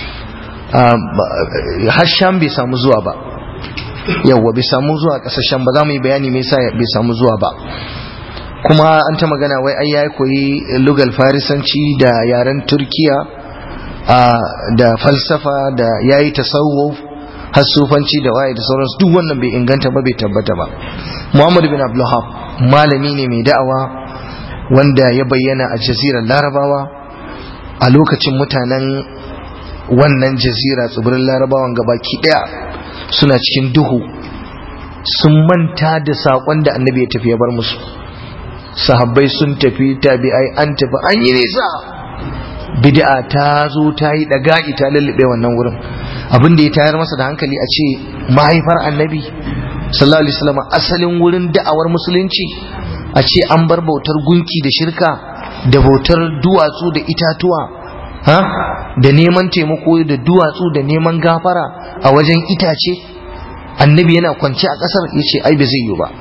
hasham bai samu zuwa ba yawwa bai samu zuwa ƙasashen ba za mu yi bayani me yasa bai samu zuwa ba kuma an ta magana wai ai ya koyi lugal farisanci da yaren turkiya da falsafa da ya yi tasawuf hasufanci da waye da sauransu duk wannan bai inganta ba bai tabbata ba muhammad bin abdullahab malami ne mai da'awa wanda ya bayyana a jazirar larabawa a lokacin mutanen wannan jazira tsibirin larabawan gabaki daya suna cikin duhu sun manta da saƙon da annabi ya tafi ya bar musu sahabbai sun tafi tabi'ai an tafi an yi nisa bid'a ta zo ta yi daga'i ta lullube wannan wurin abin da ya tayar masa da hankali a ce mahaifar annabi sallallahu alaihi wasallam asalin wurin da'awar musulunci a ce an bar bautar gunki da shirka da bautar duwatsu da itatuwa ha da neman taimako da duwatsu da neman gafara a wajen itace annabi yana kwance a ƙasar ya ce ai ba zai yi ba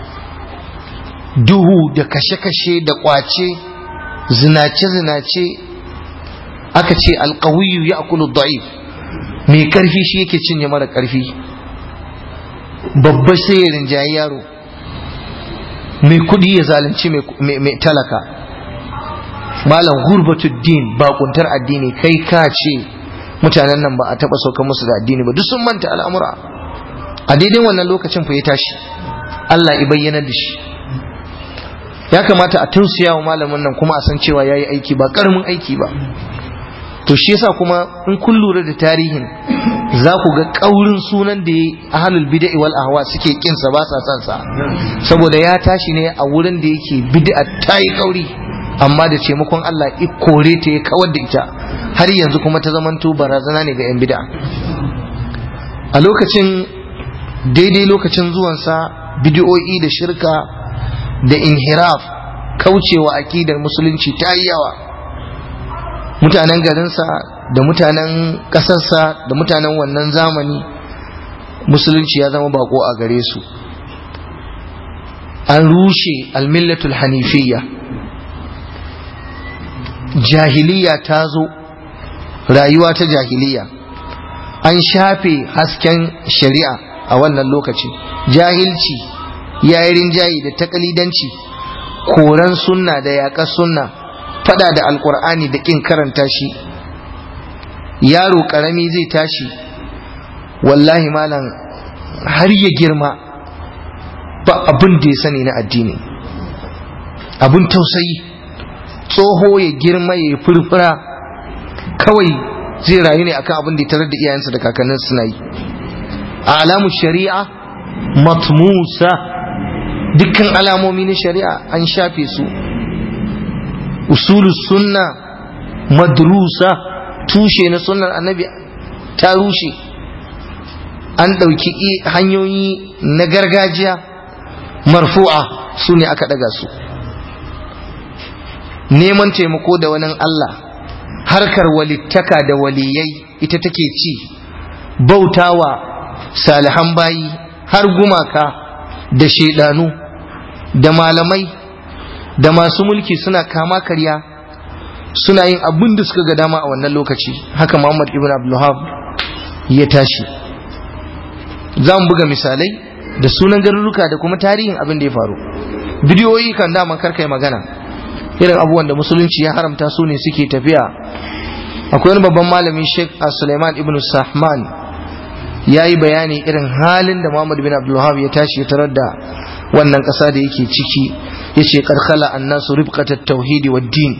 duhu da kashe-kashe da kwace zinace-zinace aka ce alkawiyu ya akulu da'if mai karfi shi yake cinye mara karfi babba sai ya rinjayi yaro mai kudi ya zalunci mai talaka malam gurbatuddin bakuntar addini kai ka ce mutanen nan ba a taba saukan musu da addini ba duk sun manta al'amura a daidai wannan lokacin fa ya tashi Allah ya bayyana da shi ya kamata a tausaya wa malamin nan kuma a san cewa yayi aiki ba karamin aiki ba to shi yasa kuma in kun lura da tarihin za ku ga kaurin sunan da ahlul bid'a wal ahwa suke kin sa ba sa san sa saboda ya tashi ne a wurin da yake bid'a ta yi kauri amma da taimakon Allah i kore ta ya kawar da ita har yanzu kuma ta zamanto barazana ne ga yan bid'a a lokacin daidai lokacin zuwansa bid'o'i da shirka da inhiraf kaucewa akidar musulunci ta yi yawa mutanen garinsa da mutanen ƙasarsa da mutanen wannan zamani musulunci ya zama bako a gare su an rushe almillatul hanifiyya jahiliya ta zo rayuwa ta jahiliya an shafe hasken shari'a a wannan lokaci jahilci yayi rinjayi da takalidanci koran sunna da yaƙar sunna fada da alkur'ani da ƙin karanta shi yaro ƙarami zai tashi wallahi malam har ya girma ba abin da ya sani na addini abin tausayi tsoho ya girma ya furfura kawai zai rayu ne akan abin da ya tarar da iyayensa da kakannin suna yi a alamun shari'a matmusa dukkan alamomi na shari'a an shafe su usulu sunna madrusa tushe na sunnar annabi ta rushe an ɗauki hanyoyi na gargajiya marfu'a su ne aka ɗaga su neman taimako da wani Allah harkar walittaka da waliyai ita take ci bautawa salihan bayi har gumaka da shaidanu da malamai da masu mulki suna kama karya suna yin abin da suka ga dama a wannan lokaci haka Muhammad ibn Abdulhab ya tashi za mu buga misalai da sunan garuruka da kuma tarihin abin da ya faru bidiyoyi kan daman karkai magana irin abubuwan da musulunci ya haramta su ne suke tafiya akwai wani babban malami Sheikh Suleiman ibn Sahman ya yi bayani irin halin da Muhammad bin Abdulwahab ya tashi ya tarar da wannan ƙasa da yake ciki ya ce karkala annasu ribqatat tauhidi wa din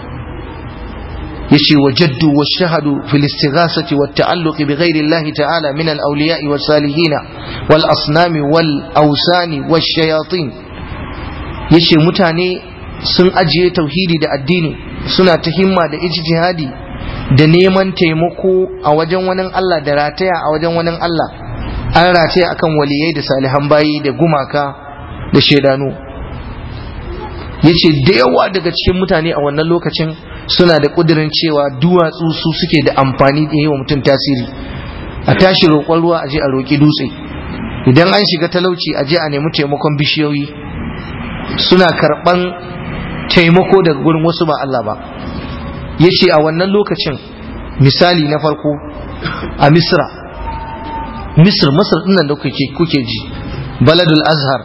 yace wajaddu wa shahadu fil istighasati wat ta'alluq bi ghairi Allah ta'ala min al awliya'i was salihin wal asnami wal awsani wash shayatin yace mutane sun ajiye tauhidi da addini suna ta himma da ijtihadi da neman taimako a wajen wani Allah da rataya a wajen wani Allah an rataya akan waliyai da salihan bayi da gumaka da shaidanu yace da yawa daga cikin mutane a wannan lokacin suna da kudirin cewa duwatsu su suke da amfani da yi wa mutum tasiri a tashi roƙon ruwa a je a roƙi dutse idan an shiga talauci a je a nemi taimakon bishiyoyi suna karɓan taimako daga gurin wasu ba Allah ba ya ce a wannan lokacin misali na farko a misra misr masar ɗinnan da kuke ji baladul azhar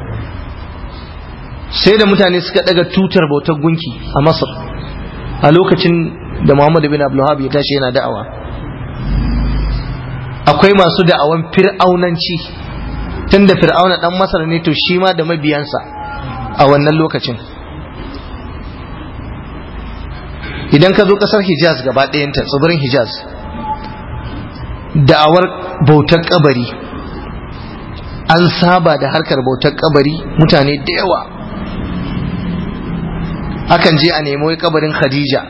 sai da mutane suka daga tutar bautar gunki a masar a lokacin da muhammadu bin abdullahab ya tashi yana da'awa akwai masu da'awan fir'aunanci tun da fir'auna dan masar ne to shi ma da mabiyansa a wannan lokacin idan ka zo kasar hijaz gaba ɗayanta tsibirin hijaz da'awar bautar kabari an saba da harkar bautar kabari mutane da yawa akan je a nemi kabarin khadija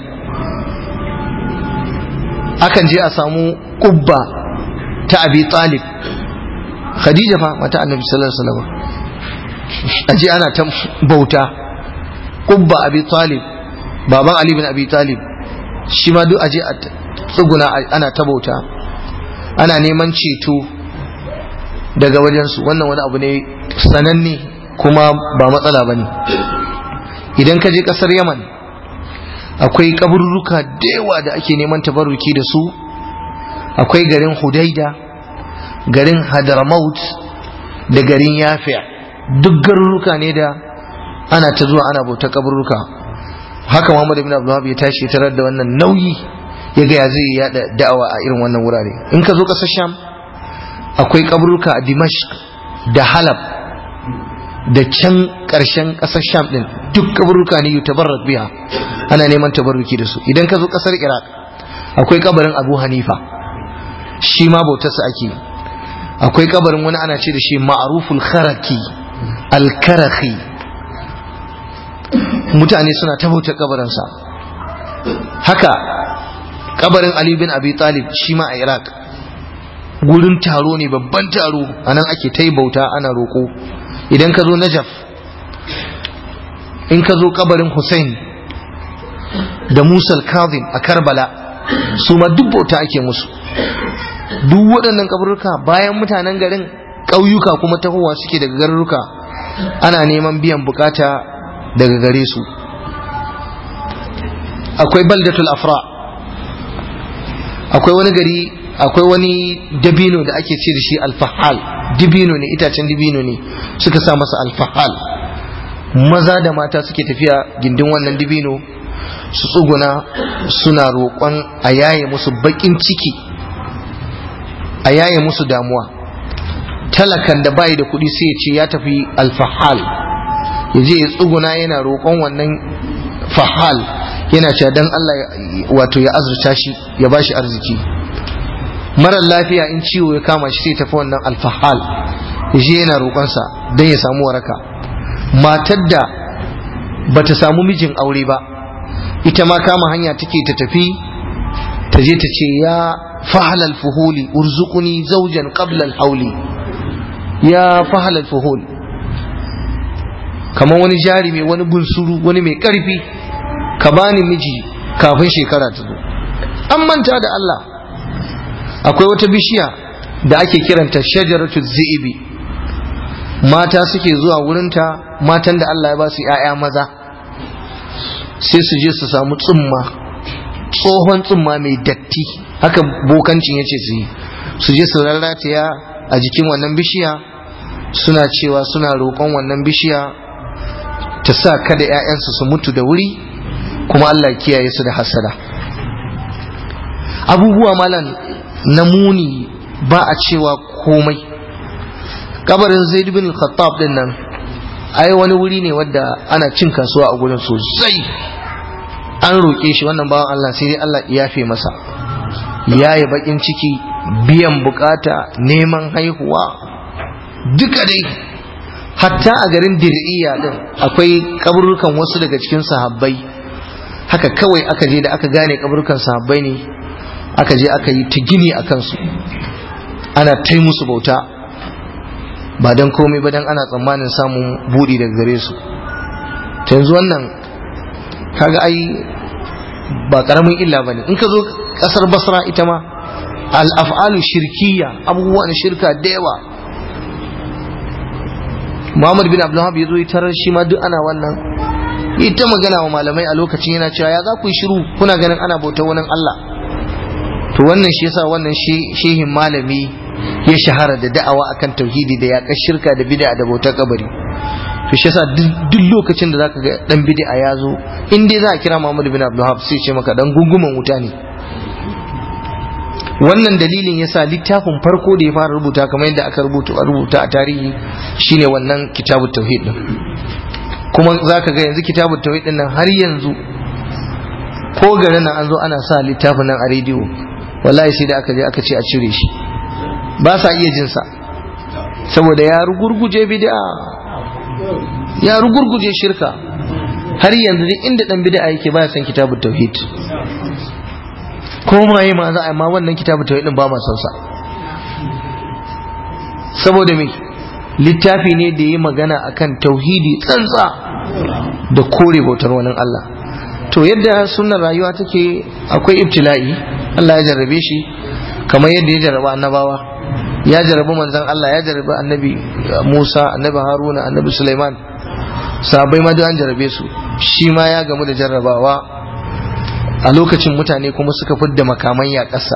akan je a samu kubba ta abi talib khadija fa mata annabi sallallahu alaihi wasallam aje ana ta bauta kubba abi talib baban Ali bin Abi Talib shi ma duk aje a tsuguna ana ta bauta ana neman ceto daga wajensu wannan wani abu ne sananne kuma ba matsala ba ne idan ka je ƙasar yaman akwai kaburruka da yawa da ake neman tabarruki da su akwai garin hudaida garin hadramaut da garin yafiya duk garuruka ne da ana ta zuwa ana bauta kaburruka haka Muhammad ibn Abdullah ya tashi tarar da wannan nauyi ya ga ya zai yada da'awa a irin wannan wurare in ka zo kasar Sham akwai kaburuka a Dimashq da Halab da can karshen kasar Sham din duk kaburuka ne yutabarrak biha ana neman tabarruki da su idan ka zo kasar Iraq akwai kabarin Abu Hanifa shi ma bautarsa ake akwai kabarin wani ana ce da shi ma'ruful kharaki al-karakhi mutane suna ta bautar kabarinsa haka kabarin Ali bin Abi Talib shi ma a Iraq gurin taro ne babban taro a nan ake ta bauta ana roƙo idan ka zo Najaf in ka zo kabarin Hussein da Musa al-Kazim a Karbala su ma duk bauta ake musu duk waɗannan kaburruka bayan mutanen garin ƙauyuka kuma tahowa suke daga garuruka ana neman biyan bukata daga gare su akwai baldatul afra akwai wani gari akwai wani dabino da ake ce da shi alfahal dabino ne itacen dabino ne suka sa masa alfahal maza da mata suke tafiya gindin wannan dabino su tsuguna suna roƙon a yaye musu baƙin ciki a yaye musu damuwa talakan da bayi da kuɗi sai ya ce ya tafi alfahal ya je ya tsuguna yana roƙon wannan fahal yana cewa dan Allah wato ya azurta shi ya bashi arziki marar lafiya in ciwo ya kama shi sai tafi wannan alfahal ya je yana roƙonsa don ya samu waraka matar da bata samu mijin aure ba ita ma kama hanya take ta tafi ta je ta ce ya fahalal fuhuli urzuquni zawjan qabla al-hawli ya fahalal fuhul kamar wani jarumi wani bunsuru wani mai karfi ka bani miji kafin shekara ta zo an manta da Allah akwai wata bishiya da ake kiranta shajaratu zi'ibi mata suke zuwa wurinta matan da Allah ya ba su ‘ya'ya maza sai su je su samu tsumma tsohon tsumma mai datti haka bokancin ya ce su yi su je su rarrataya a jikin wannan bishiya suna cewa suna roƙon wannan bishiya ta sa kada ‘ya'yansu su mutu da wuri kuma Allah kiyaye su da hasada abubuwa malan na muni ba a cewa komai kabarin zaid bin khattab din nan ai wani wuri ne wadda ana cin kasuwa a gurin sosai an roƙe shi wannan bawan Allah sai dai Allah ya yafe masa yayi bakin ciki biyan bukata neman haihuwa duka dai hatta a garin dir'iya din akwai kaburukan wasu daga cikin sahabbai haka kawai aka je da aka gane kaburukan sahabbai ne aka je aka yi ta gini a kansu ana tai musu bauta ba don komai ba don ana tsammanin samun buɗi daga gare su ta yanzu wannan kaga ai ba ƙaramin illa ba ne in ka zo ƙasar basra ita ma al'af'alu shirkiya abubuwan shirka da yawa muhammad bin abdullahab ya zo yi tarar shi ma duk ana wannan ita magana wa malamai a lokacin yana cewa ya za ku yi shiru kuna ganin ana bautar wani allah to wannan shi yasa wannan shehin malami ya shahara da da'awa akan tauhidi da yaƙar shirka da bid'a da bautar kabari to shi yasa duk lokacin da zaka ga dan bid'a ya zo in dai za a kira Muhammad bin Abdul Wahab sai ce maka dan gunguman wuta ne wannan dalilin yasa littafin farko da ya fara rubuta kamar yadda aka rubuta a rubuta a tarihi shine wannan kitabut tauhid din kuma zaka ga yanzu kitabut tauhid din nan har yanzu ko garin nan an zo ana sa littafin nan a rediyo wallahi sai da aka je aka ce a cire shi ba sa iya jinsa saboda ya rugurguje bid'a ya rugurguje shirka har yanzu duk inda dan bid'a yake baya san kitabut tauhid ko ma yi ma za a ma wannan kitabut tauhid din ba ma son sa saboda me littafi ne da yi magana akan tauhidi tsantsa da kore bautar wani Allah to yadda sunan rayuwa take akwai ibtila'i Allah ya jarrabe shi kamar yadda ya jarraba annabawa ya jarrabi manzon Allah ya jarrabi annabi Musa annabi Haruna annabi Sulaiman sahabbai ma duk an jarrabe su shi ma ya gamu da jarrabawa a lokacin mutane kuma suka fidda makaman ya ƙasa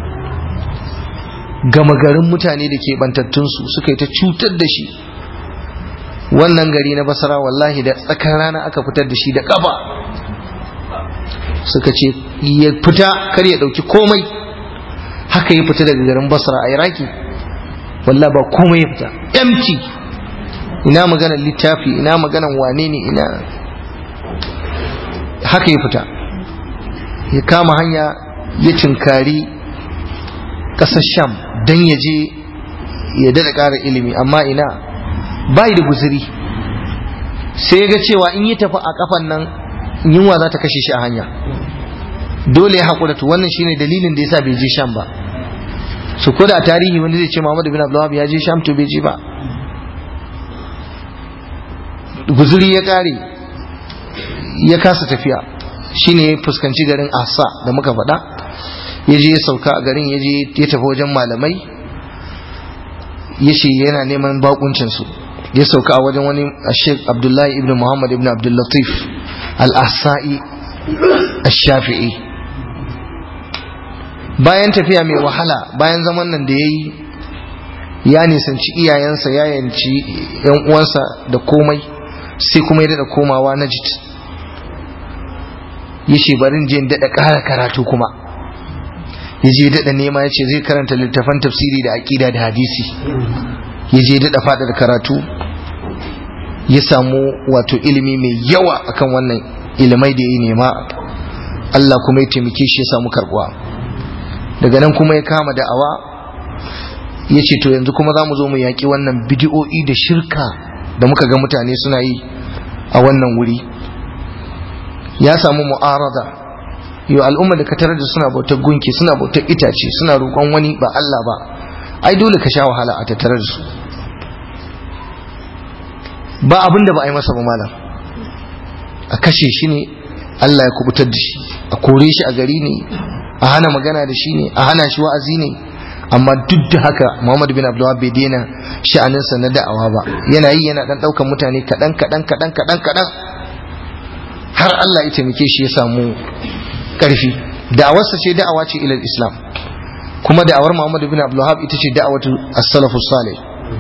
gama garin mutane da ke bantattunsu suka yi ta cutar da shi wannan gari na basara wallahi da tsakar rana aka fitar da shi da ƙafa suka ce ya fita kar ya ɗauki komai haka ya fita daga garin basra a iraki wallah ba komai ya fita empty ina maganar littafi ina maganar wane ne ina haka ya fita ya kama hanya ya cinkari ƙasar sham don ya je ya daɗa ƙara ilimi amma ina bai da guziri sai ya ga cewa in yi tafi a kafan nan yunwa za ta kashe shi a hanya dole ya haƙura to wannan shine dalilin da yasa bai je sham ba su ko da tarihi wanda zai ce Muhammad bin Abdullah ya je sham to bai je ba guzuri ya ƙare ya kasa tafiya shine ya fuskanci garin Asa da muka faɗa ya je ya sauka a garin ya je ya tafi wajen malamai ya ce yana neman bakuncinsu ya sauka a wajen wani Sheikh Abdullahi ibn Muhammad ibn Abdul Latif al-Ahsa'i al-Shafi'i bayan tafiya mai wahala bayan zaman nan da ya yi ya nisanci iyayensa ya yanci yan uwansa da komai sai kuma ya daɗa komawa na jit ya ce barin je daɗa ƙara karatu kuma ya je daɗa nema ya ce zai karanta littafan tafsiri da aƙida da hadisi ya je daɗa faɗa da karatu ya samu wato ilimi mai yawa akan wannan ilimai da ya nema Allah kuma ya taimake shi ya samu karbuwa daga nan kuma ya kama da'awa ya ce to yanzu kuma za mu zo mu yaƙi wannan bidiyo'i da shirka da muka ga mutane suna yi a wannan wuri ya samu mu'arada yau al'umma da ka tarar da suna bautar gunki suna bautar itace suna roƙon wani ba Allah ba ai dole ka sha wahala a tattare da su ba abin da ba a yi masa ba malam a kashe shi ne Allah ya kubutar da shi a kore shi a gari ne a hana magana da shi ne a hana shi wa'azi ne amma duk da haka Muhammad bin Abdullah bai daina sha'aninsa na da'awa ba yana yi yana dan daukan mutane kadan kadan kadan kadan kadan har Allah ya taimake shi ya samu karfi da'awarsa ce da'awa ce ilal Islam kuma da'awar Muhammad bin Abdullah ita ce da'awatu as-salafus salih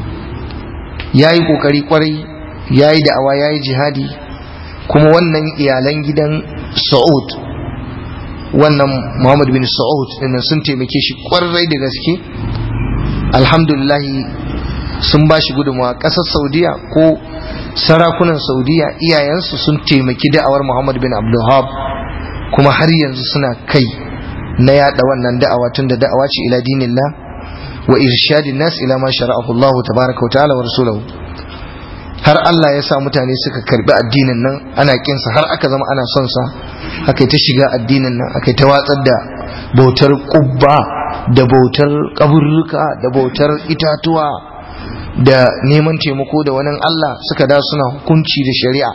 yayi kokari kwarai yayi da'awa yayi jihadi kuma wannan iyalan gidan Saud wannan Muhammad bin Saud dinnan sun taimake shi kwarai da gaske alhamdulillah sun ba shi gudunmawa ƙasar Saudiya ko sarakunan Saudiya iyayensu sun taimaki da'awar Muhammad bin Abdulhab kuma har yanzu suna kai na yada wannan da'awa tun da da'awa ce ila dinillah wa irshadin nas ila ma shara'ahu Allah tabaraka wa ta'ala wa rasuluhu har Allah ya sa mutane suka karbi addinin nan ana kinsa har aka zama ana son sa aka ta shiga addinin nan aka ta watsar da bautar kubba da bautar kaburruka da bautar itatuwa da neman taimako da wani Allah suka da suna hukunci da shari'a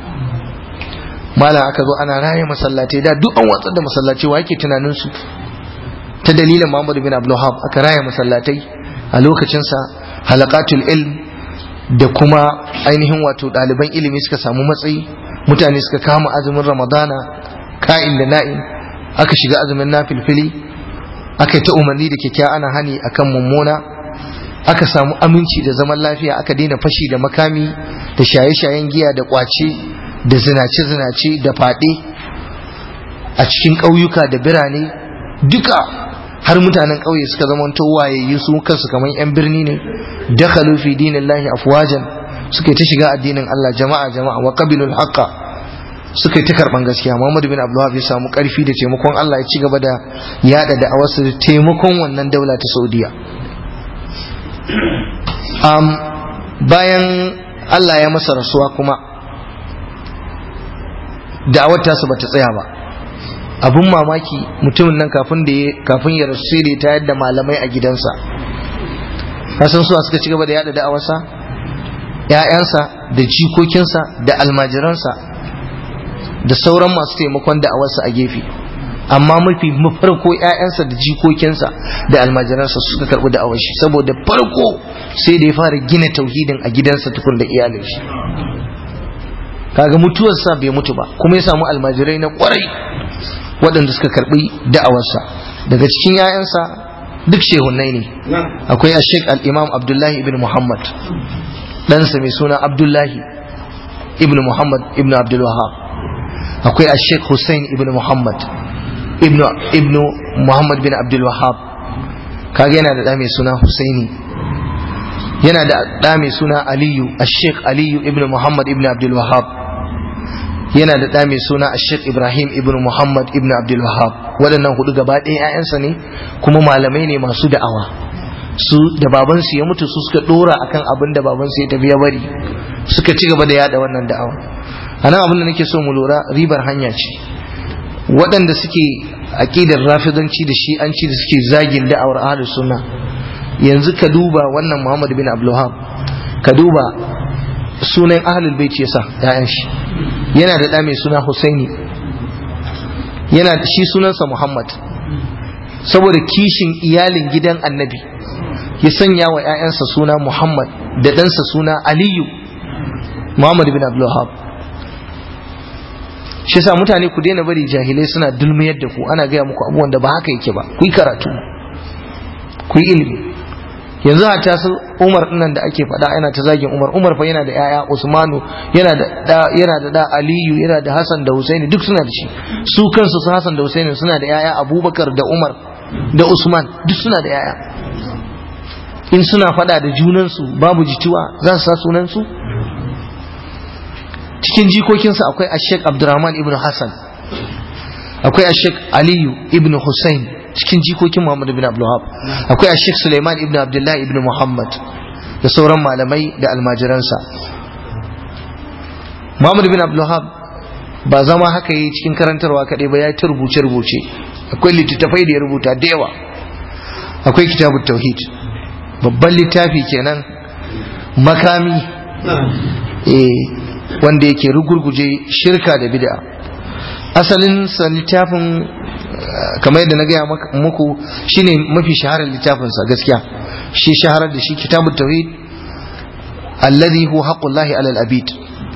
mala aka zo ana raye masallatai da duk an watsar da masallatai wa yake tunanin su ta dalilin Muhammad bin Abdul aka raye masallatai a lokacinsa halaqatul ilm da kuma ainihin wato ɗaliban ilimi suka samu matsayi mutane suka kama azumin ramadana ka'in da na'in aka shiga azumin nafilfili aka yi ta umarni da kyakkyawa ana hani akan mummuna aka samu aminci da zaman lafiya aka daina fashi da makami da shaye-shayen giya da kwace da zinace-zinace da faɗe a cikin ƙauyuka da birane duka har mutanen ƙauye suka zama wayayyu su kansu kamar 'yan birni ne dakhalu fi dinillahi afwajan suka ta shiga addinin Allah jama'a jama'a wa qabilul haqqa suka ta karban gaskiya Muhammad bin Abdullah ya samu karfi da taimakon Allah ya ci gaba da yada da awasu da taimakon wannan daula ta Saudiya um, bayan Allah ya masa rasuwa kuma da'awar tasa bata tsaya ba abun mamaki mutumin nan kafin da kafin ya rasu sai da ta yadda malamai a gidansa kasan suwa suka ci gaba da yada da'awarsa ‘ya'yansa da jikokinsa da almajiransa da sauran masu taimakon da'awarsa a gefe amma mafi farko ‘ya'yansa da jikokinsa da almajiransa suka karɓi da'awar shi saboda farko sai da ya fara gina tauhidin a gidansa tukun da iyalin shi kaga mutuwarsa bai mutu ba kuma ya samu almajirai na kwarai waɗanda suka karɓi da'awarsa daga cikin ‘ya'yansa duk shehunai ne akwai a sheik al'imam abdullahi ibn muhammad ɗansa mai suna abdullahi ibn muhammad ibn abdulwahab akwai a sheik hussein ibn muhammad ibn muhammad bin abdulwahab kaga yana da ɗa mai suna husaini yana da ɗa mai suna aliyu a sheik aliyu ibn muhammad ibn abdulwahab yana da ɗa mai suna a sheik ibrahim ibn muhammad ibn abdulwahab waɗannan hudu gaba ɗaya 'ya'yansa ne kuma malamai ne masu da'awa su da babansu ya mutu su suka ɗora akan abin da babansu ya tafi ya bari suka ci gaba da yada wannan da'awa a nan abin da nake so mu lura ribar hanya ce waɗanda suke aƙidar rafidanci da shi'anci da suke zagin da'awar ahlus sunna yanzu ka duba wannan muhammad bin abdulhab ka duba sunan ahlul bait yasa ya'yan shi yana da ɗa mai suna husaini yana shi sunansa muhammad saboda kishin iyalin gidan annabi ya sanya wa 'ya'yansa suna muhammad da ɗansa suna aliyu muhammad bin abdulhab shi yasa mutane ku daina bari jahilai suna dulmiyar da ku ana gaya muku abubuwan da ba haka yake ba ku yi karatu ku yi ilimi yanzu a tasu umar dinnan da ake faɗa yana ta zagin umar umar fa yana da yaya usmanu yana da da yana da da aliyu yana da hasan da husaini duk suna da shi su kansu su hasan da husaini suna da yaya abubakar da umar da usman duk suna da yaya in suna faɗa da junansu babu jituwa za su sa sunansu cikin jikokinsa akwai ashek abdurrahman ibn hassan akwai ashek aliyu ibn hussein cikin jikokin muhammad ibn abdullahab akwai ashek suleiman ibn abdullahi ibn muhammad da sauran malamai da almajiransa muhammad ibn abdullahab ba zama haka yi cikin karantarwa kaɗai ba ya ta rubuce-rubuce akwai littattafai da ya rubuta da yawa akwai kitabun tauhid babban littafi kenan makami eh wanda yake rugurguje shirka da bid'a asalin sa littafin kamar yadda na gaya muku shine mafi shaharar littafinsa gaskiya shi shaharar da shi kitabut tauhid alladhi huwa haqqullahi alal abid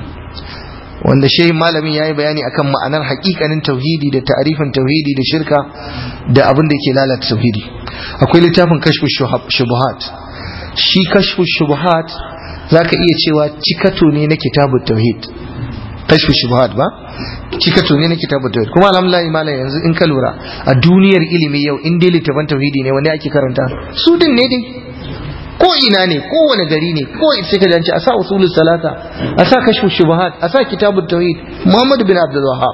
wanda shehin malamin yayi bayani akan ma'anar haƙiƙanin tauhidi da ta'arifin tauhidi da shirka da abin da yake lalata tauhidi akwai littafin kashfu shubuhat shi kashfu shubuhat zaka iya cewa cikato ne na kitabut tauhid kashfu shubuhat ba cikato ne na kitabut tauhid kuma alhamdulillah malam yanzu in ka lura a duniyar ilimi yau in dai littafin tauhidi ne wanda ake karanta su din ne dai ko ina ne kowane gari ne ko sai ka janci a sa usulul salata a sa kashfu shubuhat a sa kitabut tauhid Muhammad bin Abdul Wahhab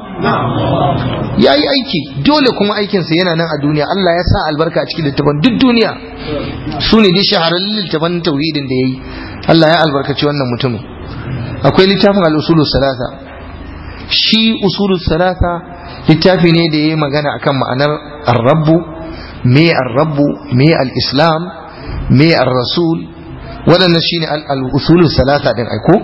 yayi aiki dole kuma aikin sa yana nan a duniya Allah ya sa albarka a cikin littafin duk duniya su ne dai shahararrun littafin tauhidin da yayi Allah ya albarkaci wannan mutumin akwai littafin al-usulul salata shi usulul salata littafi ne da yayi magana akan ma'anar ar-rabbu me ar-rabbu me al-islam me ar-rasul waɗannan shine al-usulul salata din aiko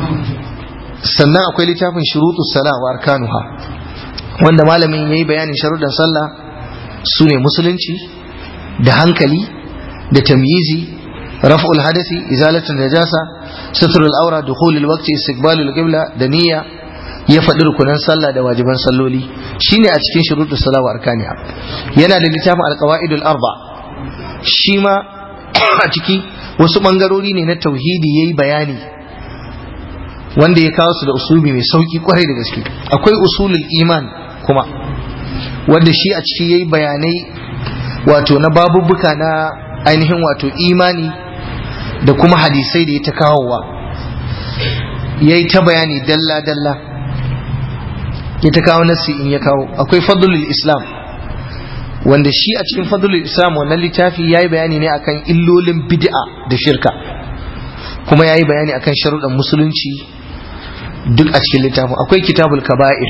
sannan akwai littafin shurutus sala wa arkanuha wanda malamin yayi bayanin sharuɗan sallah sune musulunci da hankali da tamyizi raf'ul hadasi izalatul najasa satrul awra dukhulul waqti istiqbalul qibla da niyya ya faɗi rukunan sallah da wajiban salloli shine a cikin shurutus sala wa arkaniha yana da littafin al-qawaidul arba shi ma a ciki wasu ɓangarori ne na tauhidi ya yi bayani wanda ya kawo su da usulubi mai sauƙi kwarai da gaske akwai usulul iman kuma wanda shi a ciki ya yi bayanai wato na babubuka na ainihin wato imani da kuma hadisai da ya ta kawowa ya yi ta bayani dalla-dalla ya ta kawo nasi in ya kawo akwai fadlul islam wanda shi a cikin fadlul islam wannan littafi ya yi bayani ne akan illolin bid'a da shirka kuma ya yi bayani akan sharuɗan musulunci duk a cikin littafin akwai kitabul kaba'ir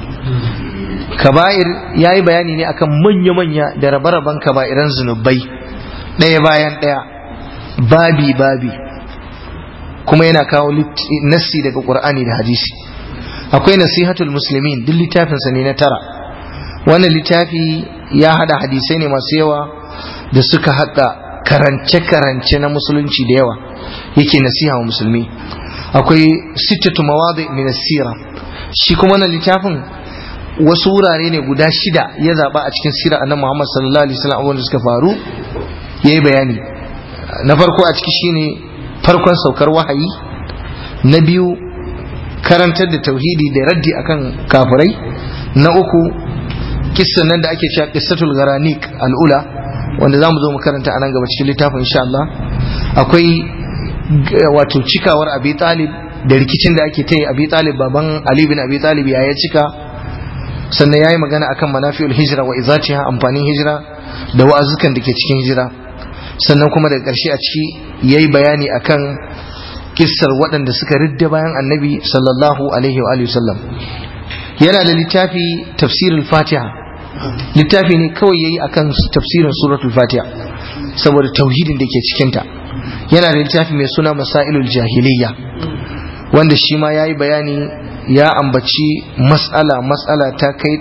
kaba'ir ya yi bayani ne akan manya-manya da rabe-raben kaba'iran zunubai ɗaya bayan ɗaya babi babi kuma yana kawo nassi daga ƙur'ani da hadisi akwai nasihatul muslimin duk littafinsa ne na tara wannan littafi ya hada hadisai ne masu yawa da suka haɗa karance-karance na musulunci da yawa yake nasiha wa musulmi akwai sittatu mawadi min sira shi kuma na littafin wasu wurare ne guda shida ya zaba a cikin sirar annabi Muhammad sallallahu alaihi wasallam wanda suka faru yayi bayani na farko a ciki shine farkon saukar wahayi na biyu karantar da tauhidi da raddi akan kafirai na uku kissan nan da ake cewa qissatul garanik al'ula wanda zamu zo mu karanta a nan gaba cikin littafin insha Allah akwai wato cikawar Abi Talib da rikicin da ake ta yi Abi Talib baban Ali bin Abi Talib ya ya cika sannan yayi magana akan manafi'ul hijra wa izatiha amfanin hijira da wa'azukan da ke cikin hijira sannan kuma daga ƙarshe a ciki yayi bayani akan kissar waɗanda suka ridda bayan annabi sallallahu alaihi wa alihi wasallam yana da littafi tafsirul fatiha littafi ne kawai yayi akan tafsirin suratul fatiha saboda tauhidin da ke cikinta yana da littafi mai suna masailul jahiliya wanda shi ma yayi bayani ya ambaci mas'ala mas'ala ta kai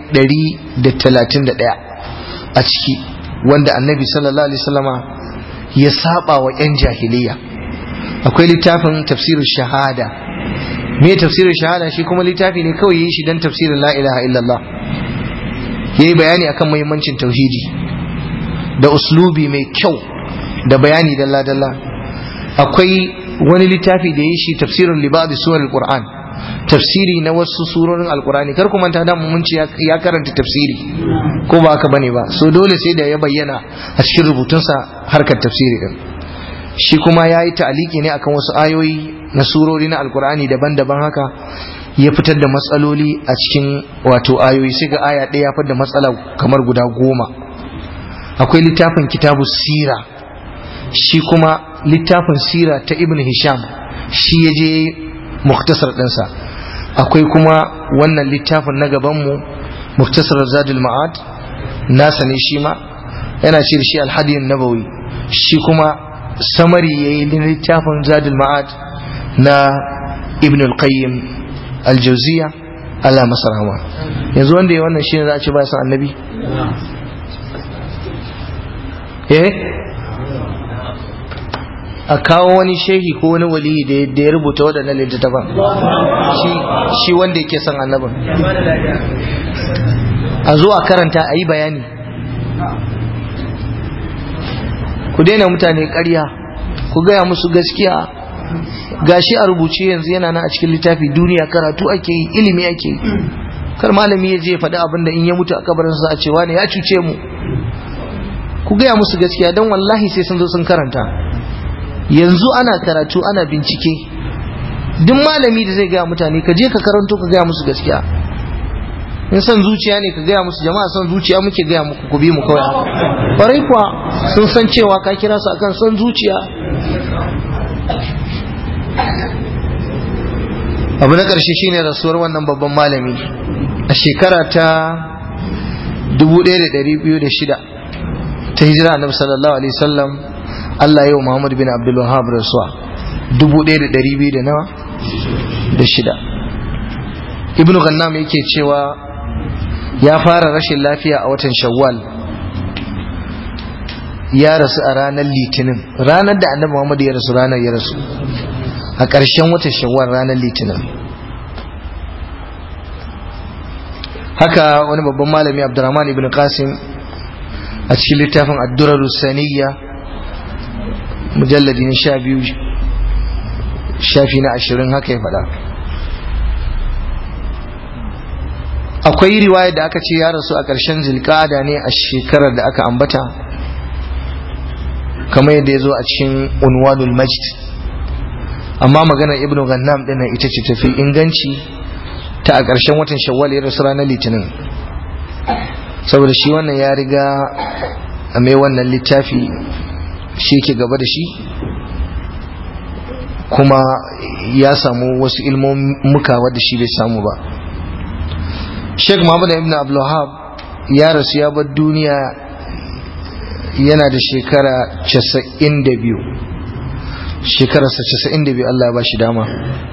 131 a ciki wanda annabi sallallahu alaihi wasallama ya saba wa yan jahiliya akwai littafin tafsirin shahada me tafsirin shahada shi kuma littafi ne kawai yi shi don tafsirin la ilaha illallah ya yi bayani akan muhimmancin tauhidi da uslubi mai kyau da bayani dalla-dalla akwai wani littafi da ya yi shi tafsirin libadi suwar qur'an tafsiri na wasu surorin alkurani kar ku manta da mun ce ya karanta tafsiri ko ba haka bane ba so dole sai da ya bayyana a cikin rubutunsa harkar tafsiri din shi kuma ya yi ta'aliki ne akan wasu ayoyi na surori na alkur'ani daban-daban haka ya fitar da matsaloli a cikin wato ayoyi sai ga aya ɗaya ya fitar da matsala kamar guda goma akwai littafin kitabu sira shi kuma littafin sira ta ibn hisham shi ya je muktasar ɗinsa akwai kuma wannan littafin na gabanmu muktasar zadul ma'ad nasa ne shi ma yana ce da shi alhadiyin nabawi shi kuma samari ya yi littafin zadul ma'ad na ibn al-qayyim al-jauziya Allah masa rahama yanzu wanda ya wannan shine za a ce ba san annabi eh a kawo wani shehi ko wani wali da ya rubuta waɗannan littattafan shi wanda yake son annabin a zo a karanta a yi bayani ku daina mutane ƙarya ku gaya musu gaskiya gashi a rubuce yanzu yana nan a cikin littafi duniya karatu ake yi ilimi ake yi kar malami ya je ya faɗi abin da in ya mutu a kabarinsa a cewa ne ya cuce mu ku gaya musu gaskiya don wallahi sai sun zo sun karanta yanzu ana karatu ana bincike duk malami da zai gaya mutane ka je ka karanto ka gaya musu gaskiya in son zuciya ne ka gaya musu jama'a son zuciya muke gaya muku ku bi mu kawai kwarai kuwa sun san cewa ka kira su akan son zuciya abu na ƙarshe shine rasuwar wannan babban malami a shekara ta 1206 ta hijira annabi sallallahu alaihi wasallam Allah yau Muhammad bin Abdul Wahhab rasuwa 1200 da nawa da shida Ibn Ghannam yake cewa ya fara rashin lafiya a watan Shawwal ya rasu a ranar Litinin ranar da annabi Muhammad ya rasu ranar ya rasu a ƙarshen watan Shawwal ranar Litinin haka wani babban malami Abdurrahman ibn Qasim a cikin littafin addurar saniya mujalladi na sha biyu shafi na ashirin haka ya faɗa akwai riwaya da aka ce ya rasu a ƙarshen zilƙada ne a shekarar da aka ambata kamar yadda ya zo a cikin unwanul majd amma maganar ibn gannam ɗin ita ce tafi inganci ta a ƙarshen watan shawwal ya rasu ranar litinin saboda shi wannan ya riga a mai wannan littafi shi ke gaba da shi kuma ya samu wasu ilmomuka wadda shi bai samu ba sheikh muhammad ibn abdullahab ya rasu ya bar duniya yana da shekara 92 shekararsa 92 Allah ya ba shi dama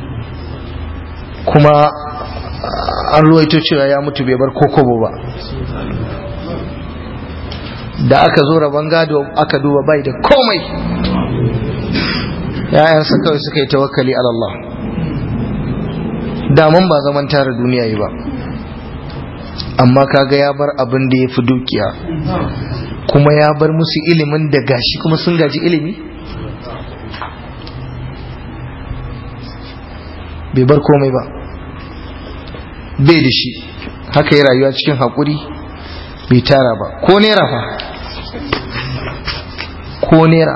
kuma an ruwaito cewa ya mutu bai bar kokobo ba da aka zo rabon gado aka duba bai da komai yayansa kawai suka yi tawakkali Allah daman ba zaman tara duniya yi ba amma kaga ya bar abin da ya fi dukiya kuma ya bar musu ilimin da gashi kuma sun gaji ilimi bai bar komai ba bai da shi haka yi rayuwa cikin haƙuri bai tara ba ko nera fa ko nera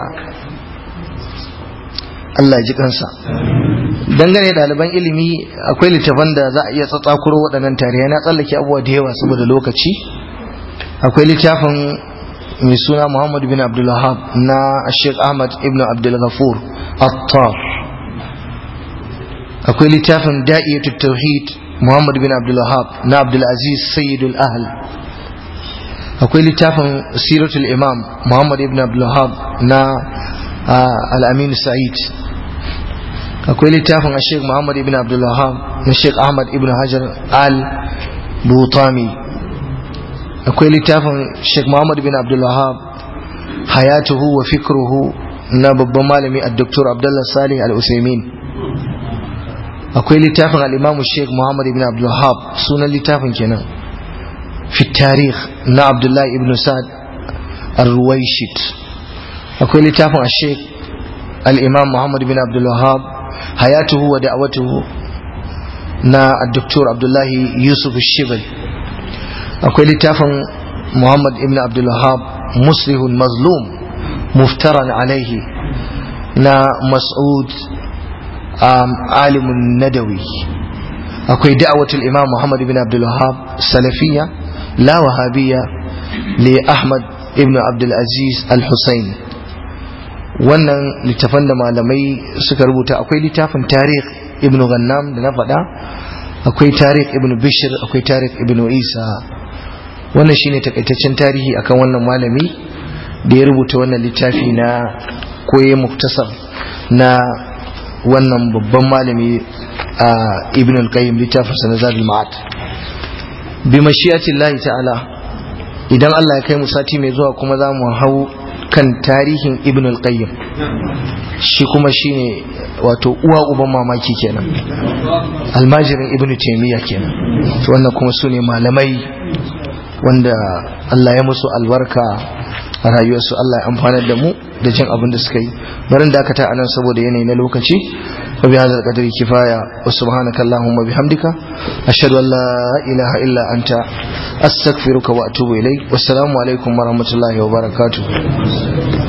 Allah ji kansa dangane ɗaliban ilimi akwai littafan da za a iya tsatsakuro waɗannan tarihi na tsallake abubuwa da yawa saboda lokaci akwai littafin mai suna Muhammad bin Abdulwahab na Sheikh Ahmad ibn Abdul Ghafur Attar akwai littafin Da'iyatut Tauhid Muhammad bin Abdulwahab na Abdul Aziz Sayyidul Ahl akwai littafin Siratul Imam Muhammad ibn Abdulwahab na Al-Amin Sa'id akwai littafin Sheikh Muhammad ibn Abdulwahab na Sheikh Ahmad ibn Hajar Al-Butami akwai littafin Sheikh Muhammad bin Abdul Wahab hayatuhu wa fikruhu na babban malami a Dr. Abdullah Salih Al-Usaimin akwai littafin al-Imam Sheikh Muhammad bin Abdul Wahab sunan littafin kenan fi tarikh na Abdullah ibn Sa'd Ar-Ruwayshit akwai littafin Sheikh al-Imam Muhammad bin Abdul Wahab hayatuhu wa da'watuhu na Dr. Abdullah Yusuf Shibali akwai littafin muhammad ibn abdulwahab muslihun mazlum muftaran alaihi na mas'ud alimun nadawi akwai da'awatul imam muhammad ibn abdulwahab salafiya la wahabiyya li ahmad ibn abdulaziz al-husayn wannan littafan da malamai suka rubuta akwai littafin tarikh ibn ghannam da na faɗa akwai tarikh ibn bishir akwai tarikh ibn isa wannan shine takaitaccen tarihi akan wannan malami da ya rubuta wannan littafi na koye muktasar na wannan babban malami ibn al-qayyim littafin sa na zadul ma'ad bi mashi'atillahi ta'ala idan Allah ya kai mu sati mai zuwa kuma za mu hau kan tarihin ibn al-qayyim shi kuma shine wato uwa uban mamaki kenan almajirin ibn taymiya kenan to wannan kuma su ne malamai wanda Allah ya musu albarka a rayuwarsu Allah ya amfanar da mu da jin abin da suka yi barin dakata anan saboda yanayi na lokaci wa bi hadzal qadri kifaya wa subhanaka allahumma bihamdika ashhadu an la ilaha illa anta astaghfiruka wa atubu ilaik wassalamu alaikum wa rahmatullahi wa barakatuh